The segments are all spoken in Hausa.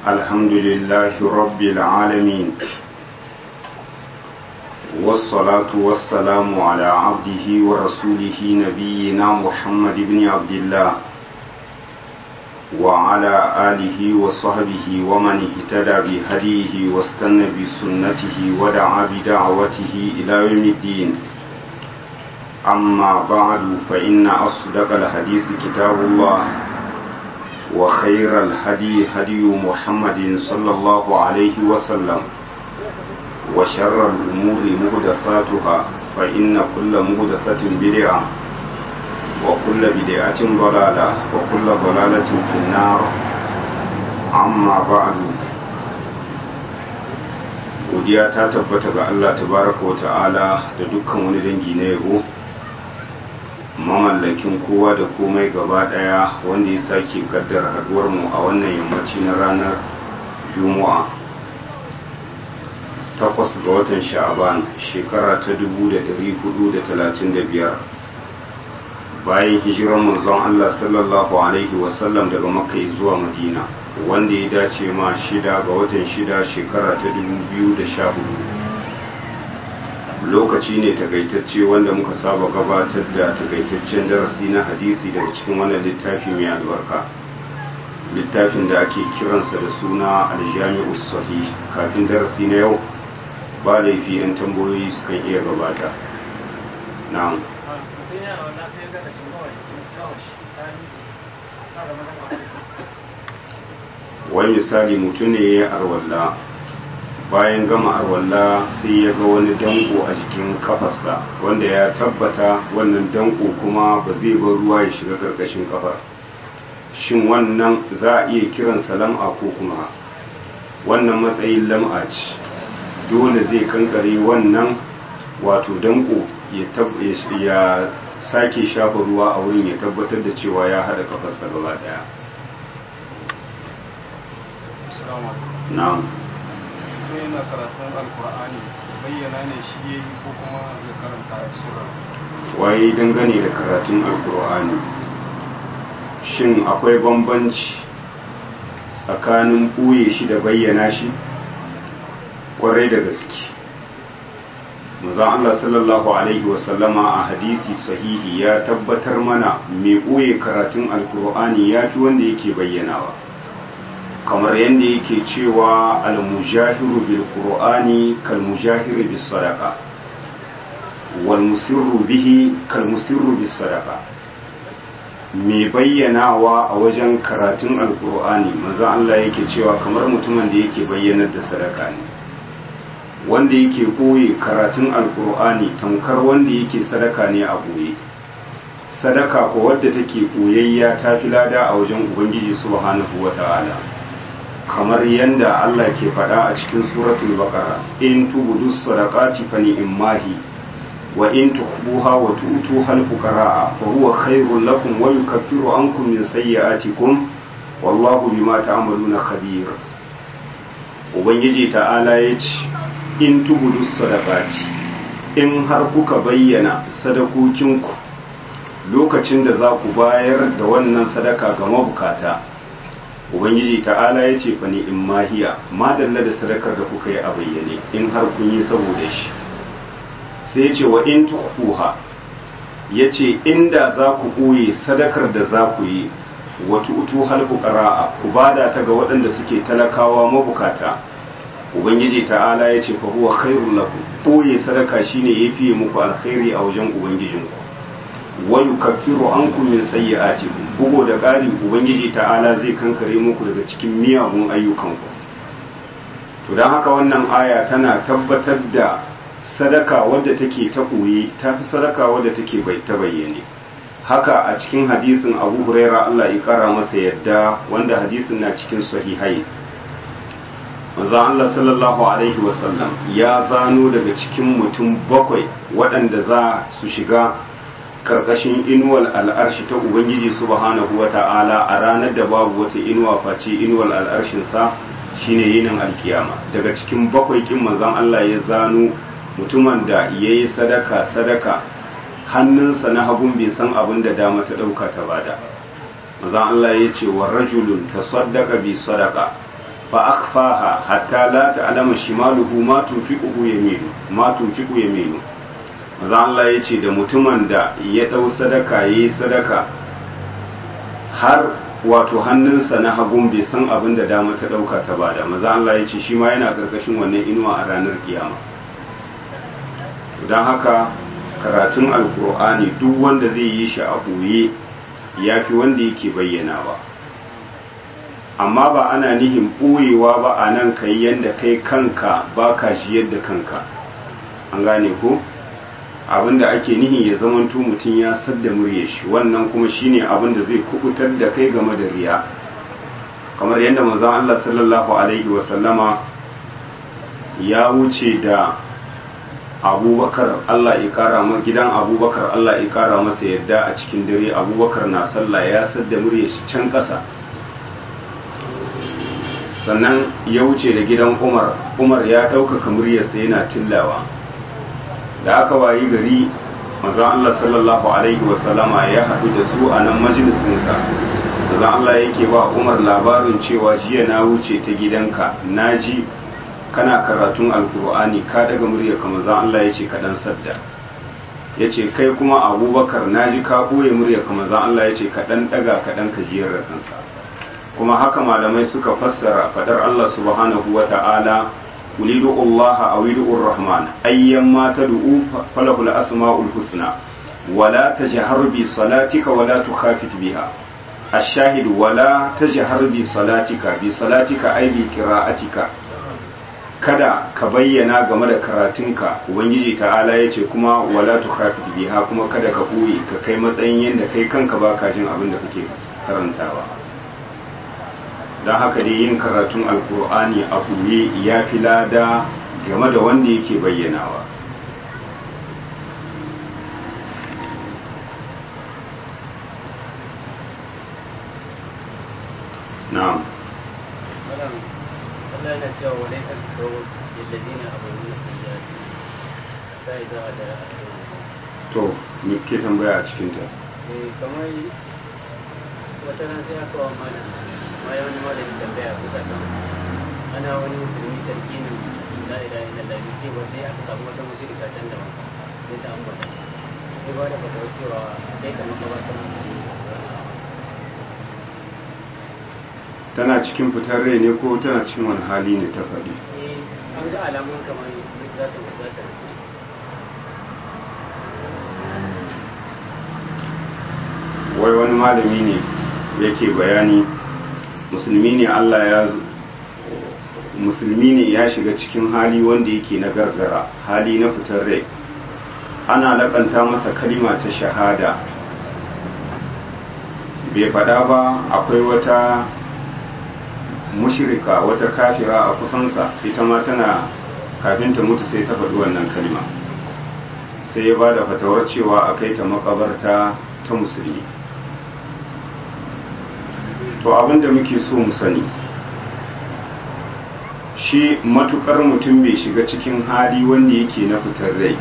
الحمد لله رب العالمين والصلاة والسلام على عبده ورسوله نبينا محمد بن عبد الله وعلى آله وصحبه ومن اهتدى بهديه واستنى بسنته ودعا بدعوته إلى يوم الدين أما بعد فإن أصدق الحديث كتاب الله وخير الهدي هدي محمد صلى الله عليه وسلم وشر الأمور مهدثاتها فإن كل مهدثة بدعة وكل بدعة ضلالة وكل ضلالة في النار أما بعد godiya ta tabbata ga Allah tabaraka wa ta'ala da dukkan wani dangi na yabo mamallakin kowa da komai gaba daya wanda ya sake kaddara haduwar mu a wannan yammaci na ranar juma'a takwas ga watan sha'aban shekara ta 1435 bayan hijiran manzon Allah sallallahu alaihi wasallam daga makka zuwa madina wanda ya dace ma shida ga watan shida shekara ta 2014 lokaci ne takaitacce wanda muka saba gabatar da takaitaccen darasi na hadisi daga cikin wannan littafi mai albarka littafin da ake kiransa da suna aljami'u sahih kafin darasi na yau ba laifi yan tambayoyi sukan iya gabata na'am wani misali mutum ne ya arwalla bayan gama arwalla sai ya ga wani danko a jikin kafarsa wanda ya tabbata wannan danko kuma ba zai bar ruwa ya shiga karkashin kafar shin wannan za a iya kiran lam'a ko kuma wannan matsayin lam'a ce dole zai kankare wannan wato danko ya sake shafa ruwa a wurin ya tabbatar da cewa ya haɗa kafarsa gaba ɗaya na'am yana karatun alkur'ani bayyana ne shi ya yi ko kuma ya karanta a sura waye dangane da karatun alkur'ani shin akwai bambanci tsakanin ɓoye shi da bayyana shi ƙwarai da gaske manzon Allah sallallahu alaihi wasallama a hadisi sahihi ya tabbatar mana mai ɓoye karatun alkur'ani ya fi wanda yake bayyanawa kamar yadda yake cewa almujahiru bil qur'ani kal mujahiri bis sadaqa wal musirru bihi kal musirru bis sadaqa mai bayyanawa a wajen karatun alkur'ani manzo Allah yake cewa kamar mutumin da yake bayyanar da sadaka ne wanda yake koyi karatun alkur'ani tamkar wanda yake sadaka ne a boye sadaka ko wadda take koyayya ta fi lada a wajen ubangiji subhanahu wata'ala kamar yanda Allah ke faɗa a cikin suratul baqara in tubudu sadaqati fa ni'mahi wa in tukhbuha wa tu'tu hal fuqara fa huwa khairul lakum wa yukaffiru ankum min sayyi'atikum wallahu bima ta'maluna khabir ubangiji ta'ala yace in tubudu sadaqati in har kuka bayyana sadakokinku lokacin da za ku bayar da wannan sadaka ga mabukata ubangiji ta'ala ya ce fani in mahiya madalla da sadakar da kuka yi a bayyane in har kun yi saboda shi sai ce wa in tukuha ya ce inda za ku ɓoye sadakar da za ku yi wata utu halfu ƙara'a ku bada ta ga waɗanda suke talakawa mabukata ubangiji ta'ala ya ce fa huwa khairul lakum ɓoye sadaka shine ya fiye muku alkhairi a wajen ubangijinku wa yukaffiru ankum min sayyi'atikum bugo da ƙari ubangiji ta'ala zai kankare muku daga cikin miyagun ayyukanku to dan haka wannan aya tana tabbatar da sadaka wadda take ta koyi ta fi sadaka wadda take bai ta bayyane haka a cikin hadisin Abu Huraira Allah ya kara masa yadda wanda hadisin na cikin sahihai manzo Allah sallallahu alaihi wasallam ya zano daga cikin mutum bakwai waɗanda za su shiga karkashin inuwal al'arshi ta Ubangiji subhanahu wa ta'ala a ranar da babu wata inuwa face inuwal al'arshinsa shine yinin alkiyama daga cikin bakwai kin manzon Allah ya zano mutumin da ya yi sadaka sadaka hannunsa na hagun bai san abin da dama ta ɗauka ta bada manzon Allah ya ce wa rajulun tasaddaqa bi sadaqa fa akhfaha hatta la ta'lama shimaluhu ma tunfiquhu yaminu ma tunfiqu yaminu maza Allah ya ce da mutumin da ya dau sadaka yayi sadaka har wato hannunsa na hagun bai san abin da dama ta dauka ta bada maza Allah ya ce shi ma yana karkashin wannan inuwa a ranar kiyama don haka karatun alkur'ani duk wanda zai yi shi a ɓoye ya fi wanda yake bayyanawa amma ba ana nihin ɓoyewa ba a nan kai yadda kai kanka ba ka shi yadda kanka an gane ko abinda ake nihin ya zamanto mutum ya sadda murya shi wannan kuma shine abinda zai kubutar da kai game da riya kamar yadda manzon Allah sallallahu alaihi wasallama ya wuce da abubakar Allah ya kara ma gidan abubakar Allah ya kara masa yadda a cikin dare abubakar na sallah ya sadda murya shi can ƙasa sannan ya wuce da gidan umar umar ya ɗaukaka muryarsa yana tillawa da aka wayi gari mazan Allah sallallahu alaihi wasallama ya haɗu da su a nan majalisinsa mazan Allah yake ba umar labarin cewa jiya na wuce ta gidanka na ji kana karatun alkur'ani ka daga murya kamar zan Allah ya ce kaɗan sadda ya ce kai kuma abubakar na ji ka ɓoye murya kamar zan Allah ya ce kaɗan ɗaga kaɗan ka jiyar da kanka kuma haka malamai suka fassara fadar Allah subhanahu wa ta'ala ulidu Allah a widu rahman ayyan ma ta du'u falahul asma'ul husna wala tajhar bi salatika wala tukhafit biha الشاهد ولا تجهر بصلاتك بصلاتك أي بقراءتك kada ka bayyana game da karatunka ubangiji ta'ala ya ce kuma wala tukhafit biha kuma kada ka ɓoye ka kai matsayin yadda kai kanka ba ka jin abin da kake karantawa don haka dai yin karatun alkur'ani a ɓoye ya fi lada game da wanda yake bayyanawa na'am Allah yana cewa wa laysa al-qawlu lilladheena amanu sayyi'ati hatta idza hadara to me ke tambaya a cikin ta eh kamar wata ran sai aka wa mana ma ya wani malami tambaya ko ta ana wani musulmi tarkinin la ilaha illallah ne ce ba sai aka samu wata mushrika can da sai ta ambata sai ba da fatawa cewa kai kamar ka ba ta musulmi tana cikin fitar rai ne ko tana cikin wani hali ne ta faɗi eh an ga alamun kamar za ta za ta wai wani malami ne yake bayani musulmi ne Allah ya musulmi ne ya shiga cikin hali wanda yake na gargara hali na fitar rai ana lakanta masa kalima ta shahada bai faɗa ba akwai wata mushrika wata kafira a kusansa ita ma tana kafin ta mutu sai ta faɗi wannan kalima sai ya ba da fatawar cewa a kai ta makabarta ta musulmi to abinda muke so mu sani shi matukar mutum bai shiga cikin hali wanda yake na fitar rai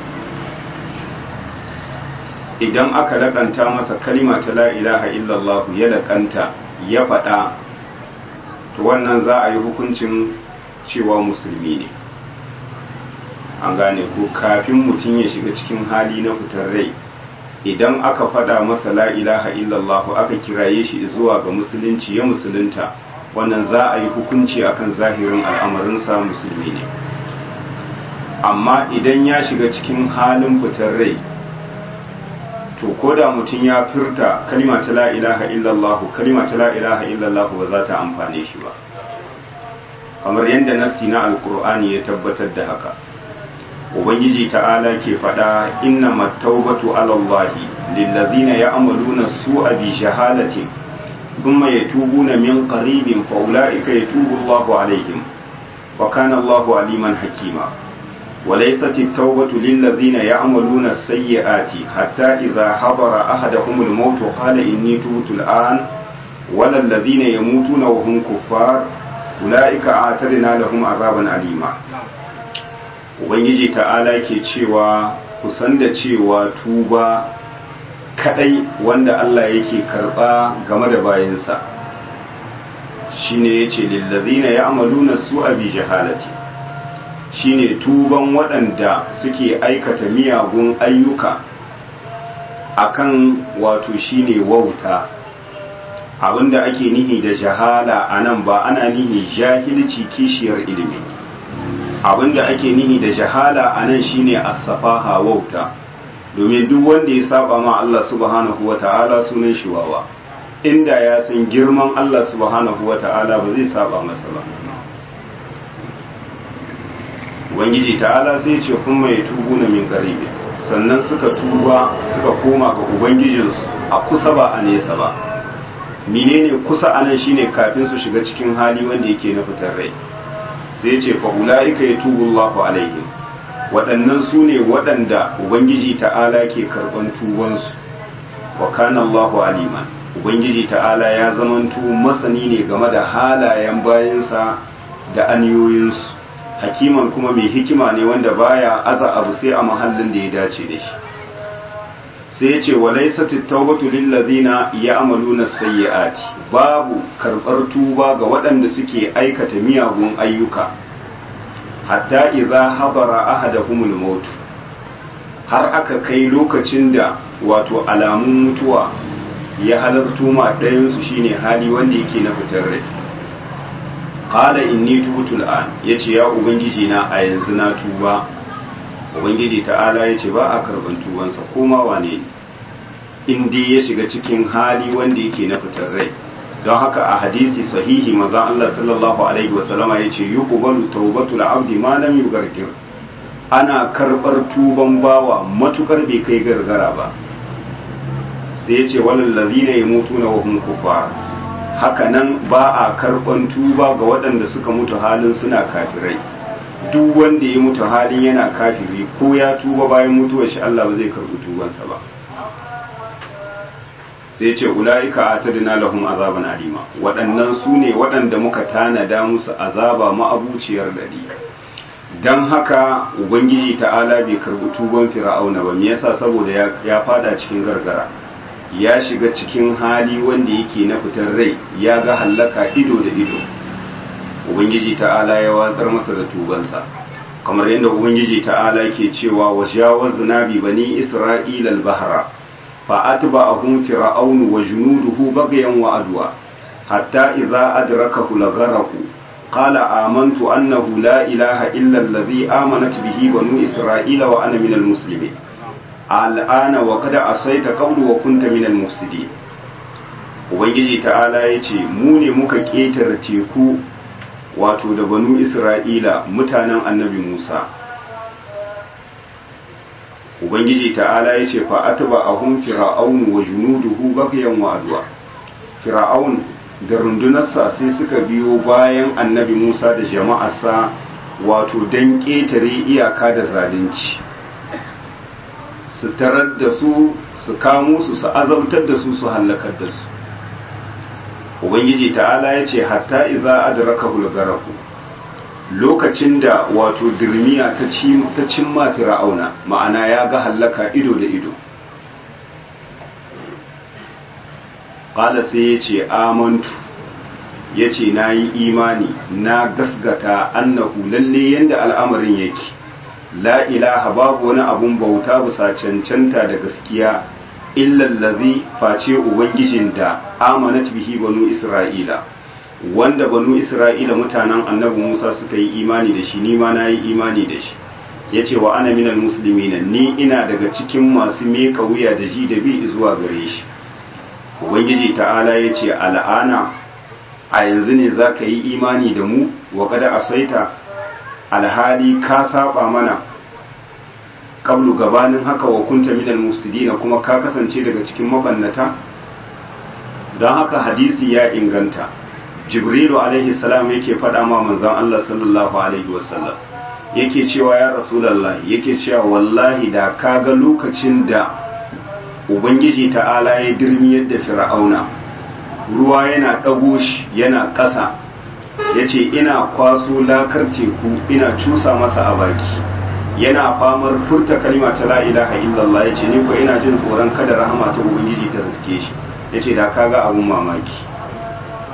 idan aka laƙanta masa kalima ta la ilaha illallah ya laƙanta ya faɗa to wannan za a yi hukuncin cewa musulmi ne an gane ko kafin mutum ya shiga cikin hali na fitar rai idan aka faɗa masa la ilaha illallah aka kiraye shi zuwa ga musulunci ya musulunta wannan za a yi hukunci akan zahirin al'amarinsa musulmi ne amma idan ya shiga cikin halin fitar rai to ko da mutum ya furta kalima ta la ilaha illallah kalima ta la ilaha illallah ba za ta amfane shi ba kamar yadda nassi na alkur'ani ya tabbatar da haka ubangiji ta'ala ke faɗa inna mattaubatu ala Allah lillazina ya'maluna su'a bi shahadatin thumma yatubuna min qaribin fa ulaika yatubu Allahu alaihim wa kana Allahu aliman hakima وليست التوبة للذين يعملون السيئات حتى إذا حضر أحدهم الموت قال إني تبت الآن ولا الذين يموتون وهم كفار أولئك أعتدنا لهم عذابا أليما Ubangiji ta'ala ke cewa kusan da cewa tuba kadai wanda Allah yake karba game da bayansa shine yace lillazina ya'maluna su'a bi jahalati shine tuban waɗanda suke aikata miyagun ayyuka akan wato shine wauta abinda ake nihi da jahala anan ba ana nihi jahilci kishiyar ilimi abinda ake nihi da jahala anan shine as-safaha wauta domin duk wanda ya saba ma Allah subhanahu wata'ala sunan shi wawa inda ya san girman Allah subhanahu wata'ala ba zai saba masa ba ubangiji ta'ala sai ce kun mai tubu na min garibi sannan suka tuba suka koma ga ubangijinsu a kusa ba a nesa ba menene kusa anan shine kafin su shiga cikin hali wanda yake na fitar rai sai ce fa ulaika yatubu Allahu alaihim waɗannan su ne waɗanda ubangiji ta'ala ke karɓan tubansu wa kana Allahu aliman ubangiji ta'ala ya zamanto masani ne game da halayen bayansa da aniyoyinsu hakiman kuma mai hikima ne wanda baya aza abu sai a mahallin da ya dace da shi sai ya ce walaisat at-taubatu lil ladina ya'maluna sayyi'ati babu karɓar tuba ga waɗanda suke aikata miyagun ayyuka hatta idza hadara ahadahumul maut har aka kai lokacin da wato alamun mutuwa ya halarto ma ɗayan su shine hali wanda yake na fitar rai qala inni tubtu al'an yace ya ubangiji na a yanzu na tuba ubangiji ta'ala yace ba a karban tubansa koma wane in dai ya shiga cikin hali wanda yake na fitar rai don haka a hadisi sahihi maza Allah sallallahu alaihi wasallama ya ce yi ƙubalu taubatul abdi ma lam yugargir ana karɓar tuban bawa matukar bai kai gargara ba sai ya ce walal ladina yamutuna wa hum kufar haka nan ba a karɓan tuba ga waɗanda suka mutu halin suna kafirai duk wanda ya mutu halin yana kafiri ko ya tuba bayan mutuwar shi Allah ba zai karɓi tubansa ba sai ce ula'ika atadna lahum azaban alima waɗannan su ne waɗanda muka tanada musu azaba ma'abuciyar dadi dan haka ubangiji ta'ala bai karbi tuban fir'auna ba me yasa saboda ya fada cikin gargara ya shiga cikin hali wanda yake na fitar rai ya ga hallaka ido da ido ubangiji ta'ala ya watsar masa da tubansa kamar yadda ubangiji ta'ala ke cewa wa jawazna bi bani isra'ila al-bahra فأتبعهم فرعون وجنوده بغيا وعدوا حتى إذا أدركه الغرق قال آمنت أنه لا إله إلا الذي آمنت به بنو إسرائيل وأنا من المسلمين الآن وقد عصيت قول وكنت من المفسدين Ubangiji ta'ala ya ce, Mu ne muka ƙetare teku wato da banu Isra'ila mutanen annabi Musa, ubangiji ta'ala ya ce fa'ataba a hun fir'aun wa junuduhu bagayen wa'aduwa fir'aun da rundunarsa sai suka biyo bayan annabi musa da jama'arsa wato don ƙetare iyaka da zalunci su tarar da su su kamo su su azabtar da su su hallakar da su ubangiji ta'ala ya ce hatta iza adraka hulgaraku lokacin da wato dirmiya ta cimma fir'auna ma'ana ya ga hallaka ido da ido ƙala sai ya ce amantu ya ce na yi imani na gasgata annahu lalle yadda al'amarin yake la ilaha babu wani abun bauta bisa cancanta da gaskiya illallazi face ubangijin da amanat bihi banu isra'ila wanda banu isra'ila mutanen annabi musa suka yi imani da shi ni ma na yi imani da shi ya ce wa ana minal musulmina ni ina daga cikin masu meka wuya da ji da bi zuwa gare shi ubangiji ta'ala ya ce al'ana a yanzu ne za ka yi imani da mu wa kada asaita alhali ka saba mana kablu gabanin haka wa kunta minal mufsidina kuma ka kasance daga cikin mabannata don haka hadisi ya inganta jibrilu alaihi salam yake faɗa ma manzon Allah sallallahu alaihi wasallam yake cewa ya rasulullah yake cewa wallahi da kaga lokacin da ubangiji ta'ala ya dirmiyar da fir'auna ruwa yana ɗago shi yana ƙasa yace ina kwaso lakar teku ina cusa masa a baki yana famar furta kalima ta la ilaha illallah yace ni ko ina jin tsoron kada rahama ta ubangiji ta riske shi yace da kaga abun mamaki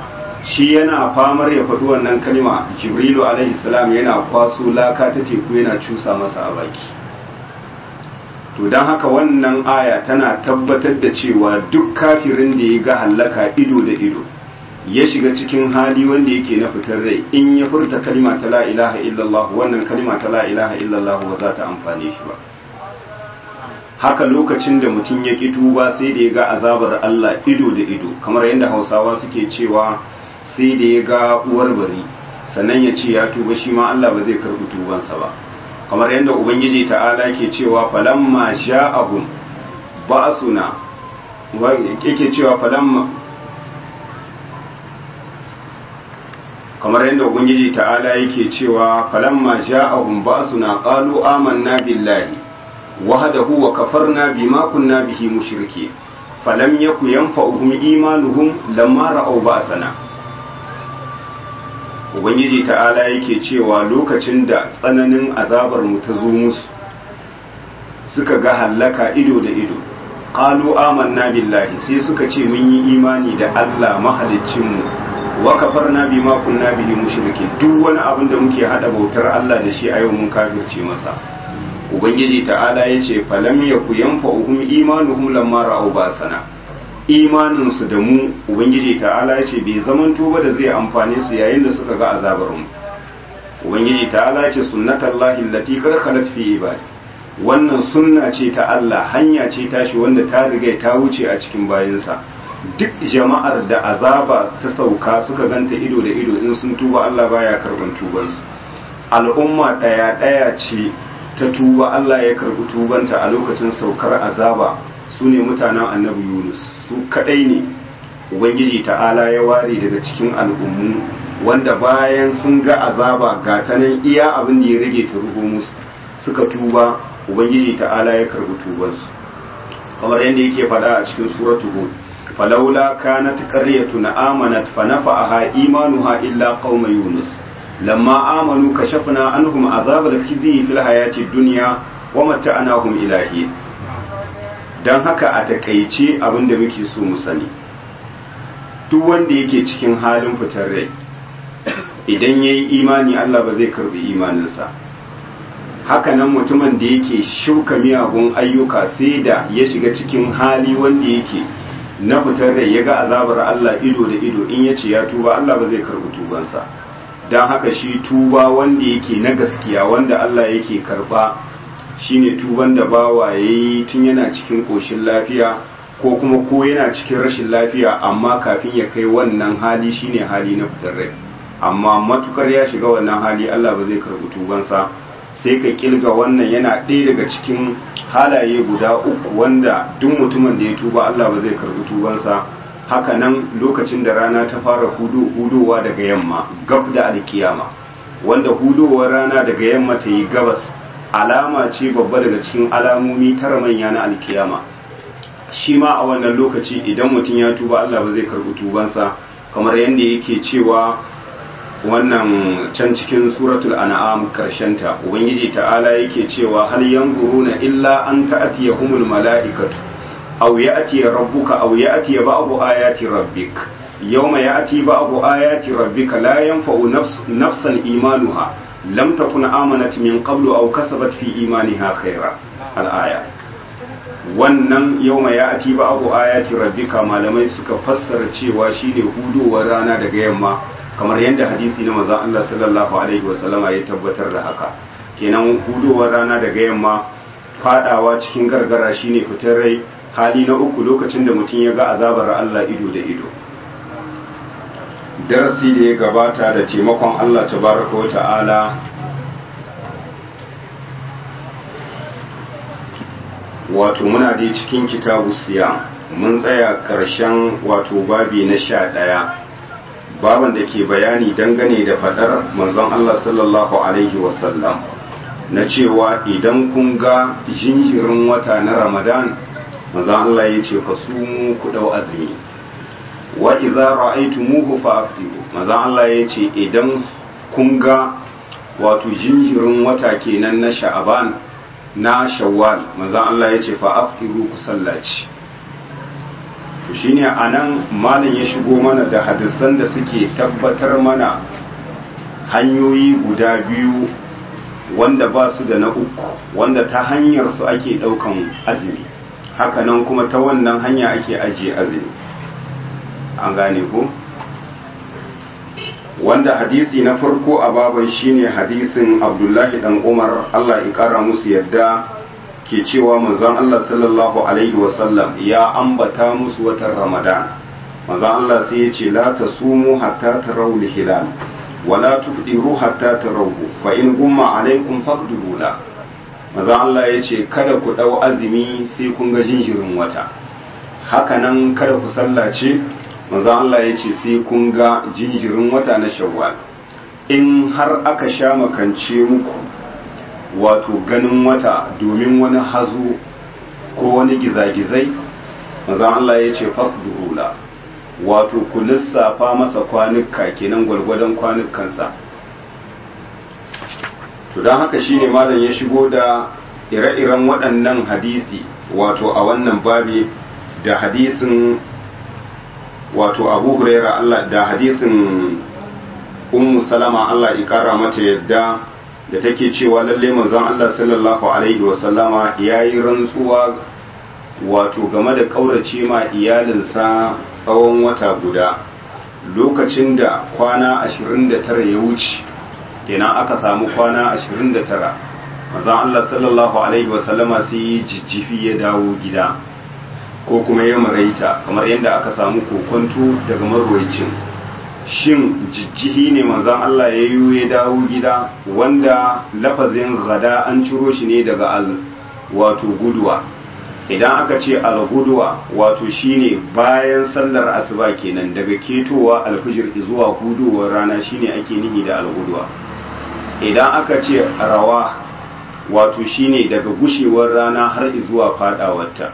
shi yana famar ya faɗi wannan kalma jibrilu alaihi salam yana kwaso laka ta teku yana cusa masa a baki to don haka wannan aya tana tabbatar da cewa duk kafirin da ya ga hallaka ido da ido ya shiga cikin hali wanda yake na fitar rai in ya furta kalma ta la ilaha illallah wannan kalma ta la ilaha illallah ba za ta amfane shi ba haka lokacin da mutum ya ƙi tuba sai da ya ga azabar Allah ido da ido kamar yadda hausawa suke cewa sai da ya ga uwar bari sannan ya ce ya tuba shi ma Allah ba zai karɓi tubansa ba kamar yadda ubangiji ta'ala ke cewa falamma ja'ahum ba'suna yake cewa falamma kamar yadda ubangiji ta'ala yake cewa falamma ja'ahum ba'suna qalu amanna billahi wahdahu wa kafarna bima kunna bihi mushriki falam yaku yanfa'uhum imanuhum lamma ra'aw ba'sana ubangiji ta'ala yake cewa lokacin da tsananin azabar mu ta zo musu suka ga hallaka ido da ido qalu amanna billahi sai suka ce mun yi imani da Allah mahaliccin mu wa kafarna bima kunna bihi mushriki duk wani abin da muke hada bautar Allah da shi a yau mun kafirce masa ubangiji ta'ala yace falam yaku yanfa'uhum imanuhum lamma ra'aw basana imanin su da mu ubangiji ta'ala yace bai zaman tuba da zai amfane su yayin da suka ga azabar mu ubangiji ta'ala yace sunnatullahi allati qad khalat fi ibadi wannan sunna ce ta Allah hanya ce tashi wanda ta riga ta wuce a cikin bayinsa duk jama'ar da azaba ta sauka suka ganta ido da ido in sun tuba Allah baya karban tubansu al'umma ɗaya ɗaya ce ta tuba Allah ya karbi tubanta a lokacin saukar azaba su ne mutanen annabi Yunus su kadai ne ubangiji ta'ala ya ware daga cikin al'ummu wanda bayan sun ga azaba ga ta nan iya abin da ya rage ta rubo musu suka tuba ubangiji ta'ala ya karbi tubansu kamar yadda yake faɗa a cikin suratul hud فلولا كانت قرية آمنت فنفعها إيمانها إلا قوم يونس لما آمنوا كشفنا عنهم عذاب الخزي في الحياة الدنيا ومتعناهم إلى حين dan haka a takaice abin da muke so mu sani duk wanda yake cikin halin fitar rai idan ya yi imani Allah ba zai karbi imaninsa haka nan mutumin da yake shuka miyagun ayyuka sai da ya shiga cikin hali wanda yake na fitar rai ya ga azabar Allah ido da ido in ya ce ya tuba Allah ba zai karbi tubansa don haka shi tuba wanda yake na gaskiya wanda Allah yake karba shine tuban da bawa ya yi tun yana cikin ƙoshin lafiya ko kuma ko yana cikin rashin lafiya amma kafin ya kai wannan hali shine hali na fitar rai amma matukar ya shiga wannan hali Allah ba zai karbi tubansa sai ka kilga wannan yana ɗaya daga cikin halaye guda uku wanda duk mutumin da ya tuba Allah ba zai karbi tubansa haka nan lokacin da rana ta fara hudu hudowa daga yamma gab da alkiyama wanda hudowar rana daga yamma ta yi gabas alama ce babba daga cikin alamomi tara manya na alkiyama shi ma a wannan lokaci idan mutum ya tuba Allah ba zai karbi tubansa kamar yadda yake cewa wannan can cikin suratul an'am ta ubangiji ta'ala yake cewa hal yanzuruna illa an ta'tiyahumul mala'ikatu aw ya'ti rabbuka aw ya'ti ba'du ayati rabbik yawma ya'ti ba'du ayati rabbika la yanfa'u nafsan imanuha lam takun amanat min qablu aw kasabat fi imaniha khaira al-aya wannan yawma ya'ti ba'du ayati rabbika malamai suka fassara cewa shine hudowar rana daga yamma kamar yadda hadisi na manzon Allah sallallahu alaihi wasallama ya tabbatar da haka kenan hudowar rana daga yamma fadawa cikin gargara shine fitar rai hali na uku lokacin da mutum ya ga azabar Allah ido da ido darasi da ya gabata da taimakon Allah tabaraka wa ta'ala wato muna dai cikin kitabu siya mun tsaya ƙarshen wato babi na sha ɗaya baban da ke bayani dangane da fadar manzon Allah sallallahu alaihi wasallam na cewa idan kun ga jinjirin wata na Ramadan manzon Allah ya ce fasumu ku dau azumi wa idza ra'aytumuhu fa'tiru manzon Allah ya ce idan kun ga wato jinjirin wata kenan na Sha'aban na Shawwal manzon Allah ya ce fa'tiru ku sallaci to shine anan malam ya shigo mana da hadisan da suke tabbatar mana hanyoyi guda biyu wanda ba su da na uku wanda ta hanyar su ake daukan azumi hakanan kuma ta wannan hanya ake ajiye azumi an gane ko wanda hadisi na farko a baban shine hadisin abdullahi dan umar allah ya kara musu yadda ke cewa manzon allah sallallahu alaihi wasallam ya ambata musu watan ramadan manzon allah sai ya ce la tasumu hatta tarawul hilal wala tubdiru hatta tarawhu fa in gumma alaikum faqdiru la manzon allah ya ce kada ku dau azumi sai kun ga jinjirin wata hakanan kada ku sallace manzo Allah ya ce sai kun ga jinjirin wata na shawwal in har aka sha makance muku wato ganin wata domin wani hazo ko wani gizagizai manzo Allah ya ce fasduhula wato ku lissafa masa kwanuka kenan gwargwadon kwanukansa to don haka shine malam ya shigo da ire-iren waɗannan hadisi wato a wannan babi da hadisin wato abu huraira Allah da hadisin ummu salama Allah ya kara mata yadda da take cewa lalle manzon Allah sallallahu alaihi wa sallama yayi rantsuwa wato game da kaurace ma iyalinsa tsawon wata guda lokacin da kwana 29 ya wuce kenan aka samu kwana 29 manzon Allah sallallahu alaihi wa sallama sai jijjifi ya dawo gida ko kuma ya maraita kamar yadda aka samu kokonto daga marwaicin shin jijjihi ne manzan Allah ya yi ya dawo gida wanda lafazin gada an ciro shi ne daga al wato guduwa idan aka ce al guduwa wato shine bayan sallar asuba kenan daga ketowa alfijir zuwa hudowar rana shine ake nihi da al guduwa idan aka ce rawa wato shine daga gushewar rana har zuwa fadawarta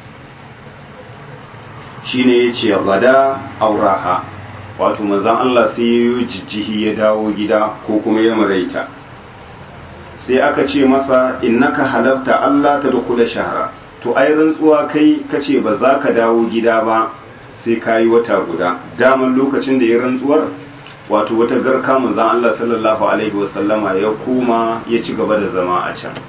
shine ya ce gada auraha wato manzan Allah sai ya yi jijjihi ya dawo gida ko kuma ya maraita sai aka ce masa innaka halafta Allah ta dukula shahara to ai rantsuwa kai kace ba za ka dawo gida ba sai ka yi wata guda daman lokacin da ya rantsuwar wato wata garka manzan Allah sallallahu alaihi wasallama ya koma ya ci gaba da zama a can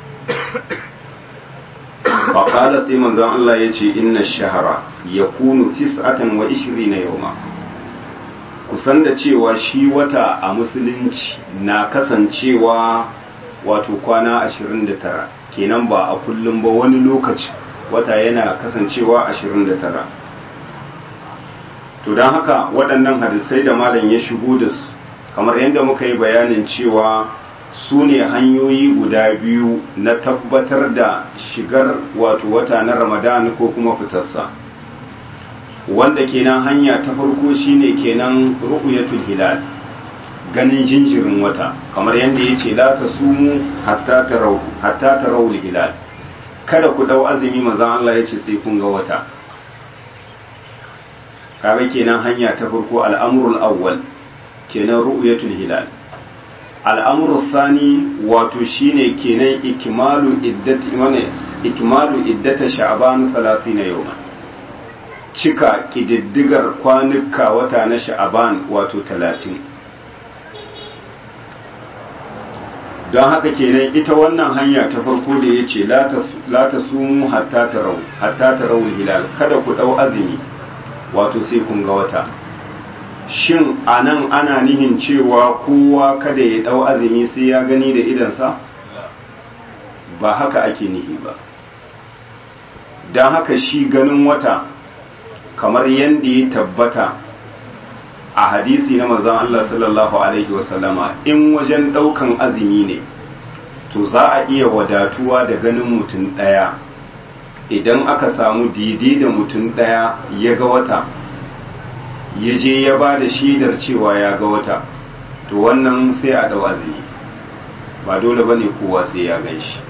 faƙala sai manzon Allah ya ce inna shahara ya kunu tis'atan wa ishiri na yauma kusan da cewa shi wata a musulunci na kasancewa wato kwana ashirin da tara kenan ba a kullum ba wani lokaci wata yana kasancewa ashirin da tara to don haka waɗannan hadisai da malam ya shigo da su kamar yadda muka yi bayanin cewa su ne hanyoyi guda biyu na tabbatar da shigar wato wata na ramadan ko kuma fitarsa wanda kenan hanya ta farko shine kenan ru'yatul hilal ganin jinjirin wata kamar yadda ya ce la ta sumu hatta tarau hatta tarau hilal kada ku dau azumi manzon Allah ya ce sai kun ga wata kaga kenan hanya ta farko al'amrul awwal kenan ru'yatul hilal al'amuru sani wato shine kenan ikimalu iddati mana ikimalu iddata sha'ban 30 yawma cika kididdigar kwanuka wata na sha'ban wato 30 don haka kenan ita wannan hanya ta farko da ya ce la ta sumu hatta tarau hatta tarau hilal kada ku dau azumi wato sai kun ga wata shin a nan ana nihin cewa kowa kada ya ɗau azumi sai ya gani da idansa ba haka ake nihi ba don haka shi ganin wata kamar yadda ya tabbata a hadisi na mazan Allah sallallahu Alaihi wasallama in wajen ɗaukan azumi ne to za a iya wadatuwa da ganin mutum ɗaya idan aka samu daidai da mutum ɗaya ya ga wata ya je ya ba da shaidar cewa ya ga wata to wannan sai a ɗau azumi ba dole ba ne kowa sai ya gan shi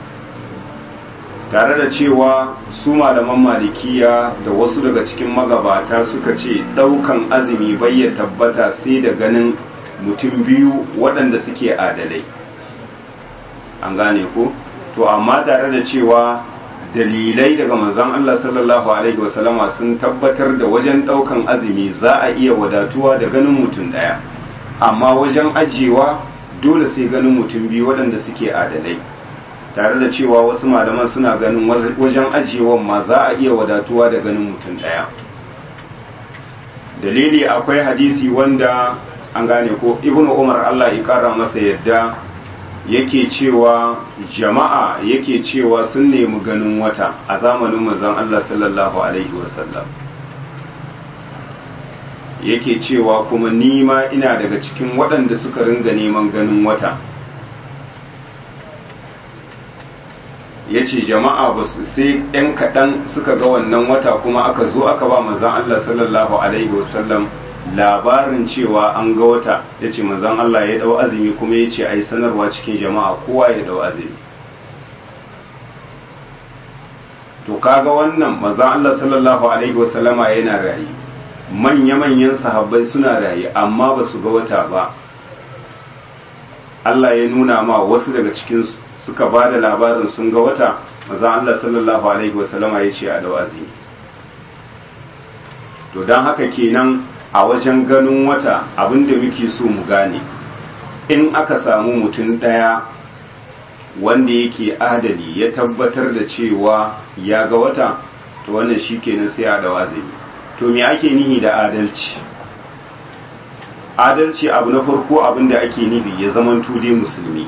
tare da cewa su malaman malikiya da wasu daga cikin magabata suka ce ɗaukan azumi bai ya tabbata sai da ganin mutum biyu waɗanda suke adalai an gane ko to amma tare da cewa dalilai daga manzon Allah sallallahu alaihi wasallama sun tabbatar da wajen daukan azumi za a iya wadatuwa da ganin mutum daya amma wajen ajiyewa dole sai ganin mutum biyu waɗanda suke adalai tare da cewa wasu malaman suna ganin wajen ajiyewan ma za a iya wadatuwa da ganin mutum daya dalili akwai hadisi wanda an gane ko ibnu umar Allah ya kara masa yadda yake cewa jama'a yake cewa sun nemi ganin wata a zamanin manzon Allah sallallahu alaihi wasallam yake cewa kuma nima ina daga cikin waɗanda suka ringa neman ganin wata ya ce jama'a ba su sai ɗan kaɗan suka ga wannan wata kuma aka zo aka ba manzon Allah sallallahu alaihi wasallam labarin cewa an ga wata ya ce manzan Allah ya dau azumi kuma ya ce a yi sanarwa cikin jama'a kowa ya dau azumi to kaga wannan manzan Allah sallallahu alaihi wasallama yana rayu manya-manyan sahabbai suna rayu amma ba su ga wata ba Allah ya nuna ma wasu daga cikin suka ba da labarin sun ga wata manzan Allah sallallahu alaihi wasallama ya ce a dau azumi to don haka kenan a wajen ganin wata abinda muke so mu gane in aka samu mutum ɗaya wanda yake adali ya tabbatar da cewa ya ga wata to wannan shi kenan sai a dawa zai to me ake nihi da adalci adalci abu na farko abinda ake nufi ya zamanto dai musulmi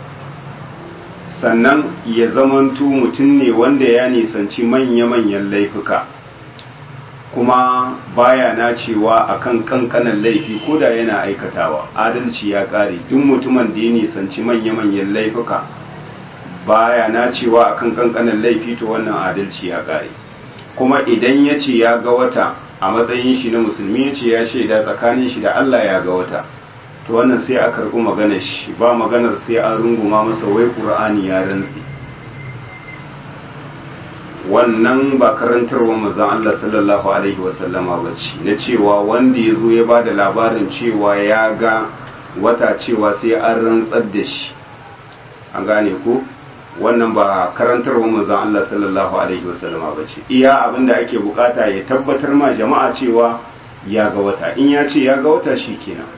sannan ya zamanto mutum ne wanda ya nisanci manya-manyan laifuka kuma baya nacewa akan kankanan laifi ko da yana aikatawa adalci ya kare duk mutumin da ya nisanci manya-manyan laifuka baya nacewa akan kankanan laifi to wannan adalci ya kare kuma idan ya ce ya ga wata a matsayin shi na musulmi ya ce ya shaida tsakanin shi da Allah ya ga wata to wannan sai a karɓi maganar shi ba maganar sai an runguma masa wai ƙur'ani ya rantsi wannan ba karantarwa manzon Allah sallallahu alaihi wasallama ba ce na cewa wanda ya zo ya ba da labarin cewa ya ga wata cewa sai an rantsar da shi an gane ko wannan ba karantarwa manzon Allah sallallahu alaihi wasallama ba ce iya abin da ake bukata ya tabbatar ma jama'a cewa ya ga wata in ya ce ya ga wata shi kenan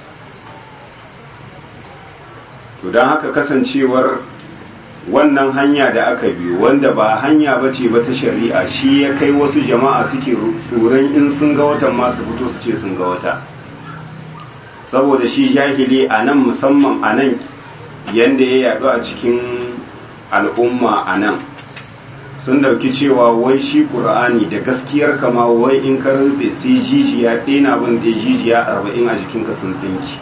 to don haka kasancewar wannan hanya da aka biyo wanda ba hanya ba ce ba ta shari'a shi ya kai wasu jama'a suke tsoron in sun ga watan masu fito su ce sun ga wata saboda shi jahili a nan musamman a nan yadda ya yaɗu a cikin al'umma a nan sun dauki cewa wai shi ƙur'ani da gaskiyar kama wai in ka rantse sai jijiya ɗena bin da jijiya arba'in a jikinka sun tsinki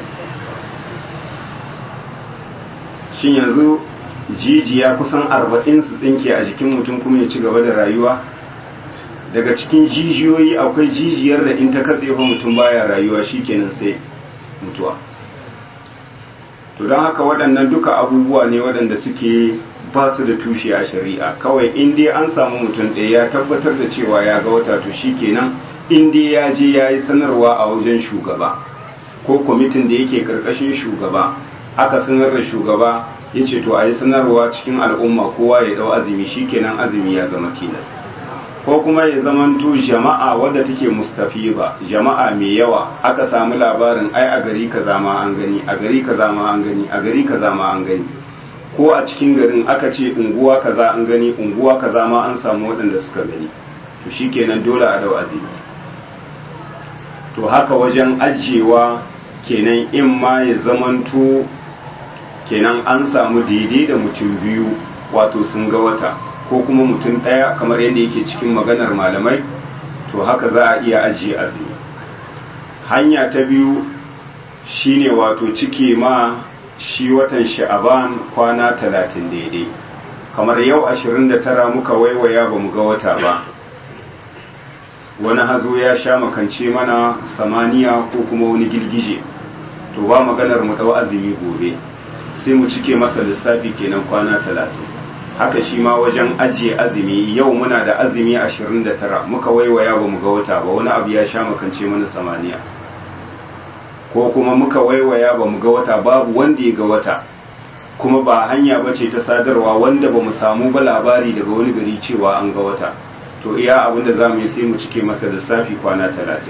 shin yanzu jijiya kusan arba'in su tsinke a jikin mutum kuma ya ci gaba da rayuwa daga cikin jijiyoyi akwai jijiyar da in ta katse fa mutum baya rayuwa shikenan sai mutuwa to don haka waɗannan duka abubuwa ne waɗanda suke ba su da tushe a shari'a kawai in dai an samu mutum ɗaya ya tabbatar da cewa ya ga wata to shikenan in dai ya je ya yi sanarwa a wajen shugaba ko kwamitin da yake ƙarƙashin shugaba aka sanar da shugaba ya ce to a yi sanarwa cikin al'umma kowa ya dau azumi shikenan azumi ya zama tilas ko kuma ya zamanto jama'a wadda take mustafiba jama'a mai yawa aka samu labarin ai a gari kaza ma an gani a gari kaza ma an gani a gari kaza ma an gani ko a cikin garin aka ce unguwa kaza an gani unguwa kaza ma an samu waɗanda suka gani to shikenan dole a dau azumi to haka wajen ajiyewa kenan in ma ya zamanto kenan an samu daidai da mutum biyu wato sun ga wata ko kuma mutum ɗaya kamar yadda yake cikin maganar malamai to haka za a iya ajiye azumi hanya ta biyu shine wato cike ma shi watan sha'aban kwana talatin daidai kamar yau ashirin da tara muka waiwaya ba mu ga wata ba wani hazo ya sha makance mana samaniya ko kuma wani girgije to ba maganar mu ɗau azumi gobe sai mu cike masa lissafi kenan kwana talatin haka shi ma wajen ajiye azumi yau muna da azumi ashirin da tara muka waiwaya ba mu ga wata ba wani abu ya sha makance mana samaniya ko kuma muka waiwaya ba mu ga wata babu wanda ya ga wata kuma ba hanya ba ce ta sadarwa wanda ba mu samu ba labari daga wani gari cewa an ga wata to iya abin da za mu yi sai mu cike masa lissafi kwana talatin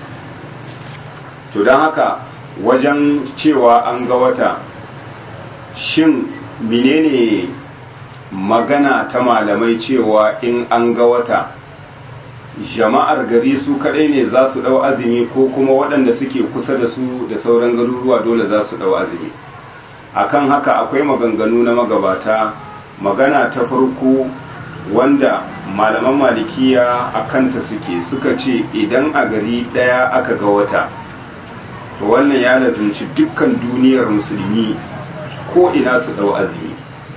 to don haka wajen cewa an ga wata shin menene magana ta malamai cewa in an ga wata jama'ar gari su kadai ne za su dau azumi ko kuma waɗanda suke kusa da su da sauran garuruwa dole za su dau azumi akan haka akwai maganganu na magabata magana ta farko wanda malaman malikiya a kanta suke suka ce idan a gari ɗaya aka ga wata to wannan ya lazumci dukkan duniyar musulmi ko ina su dau azumi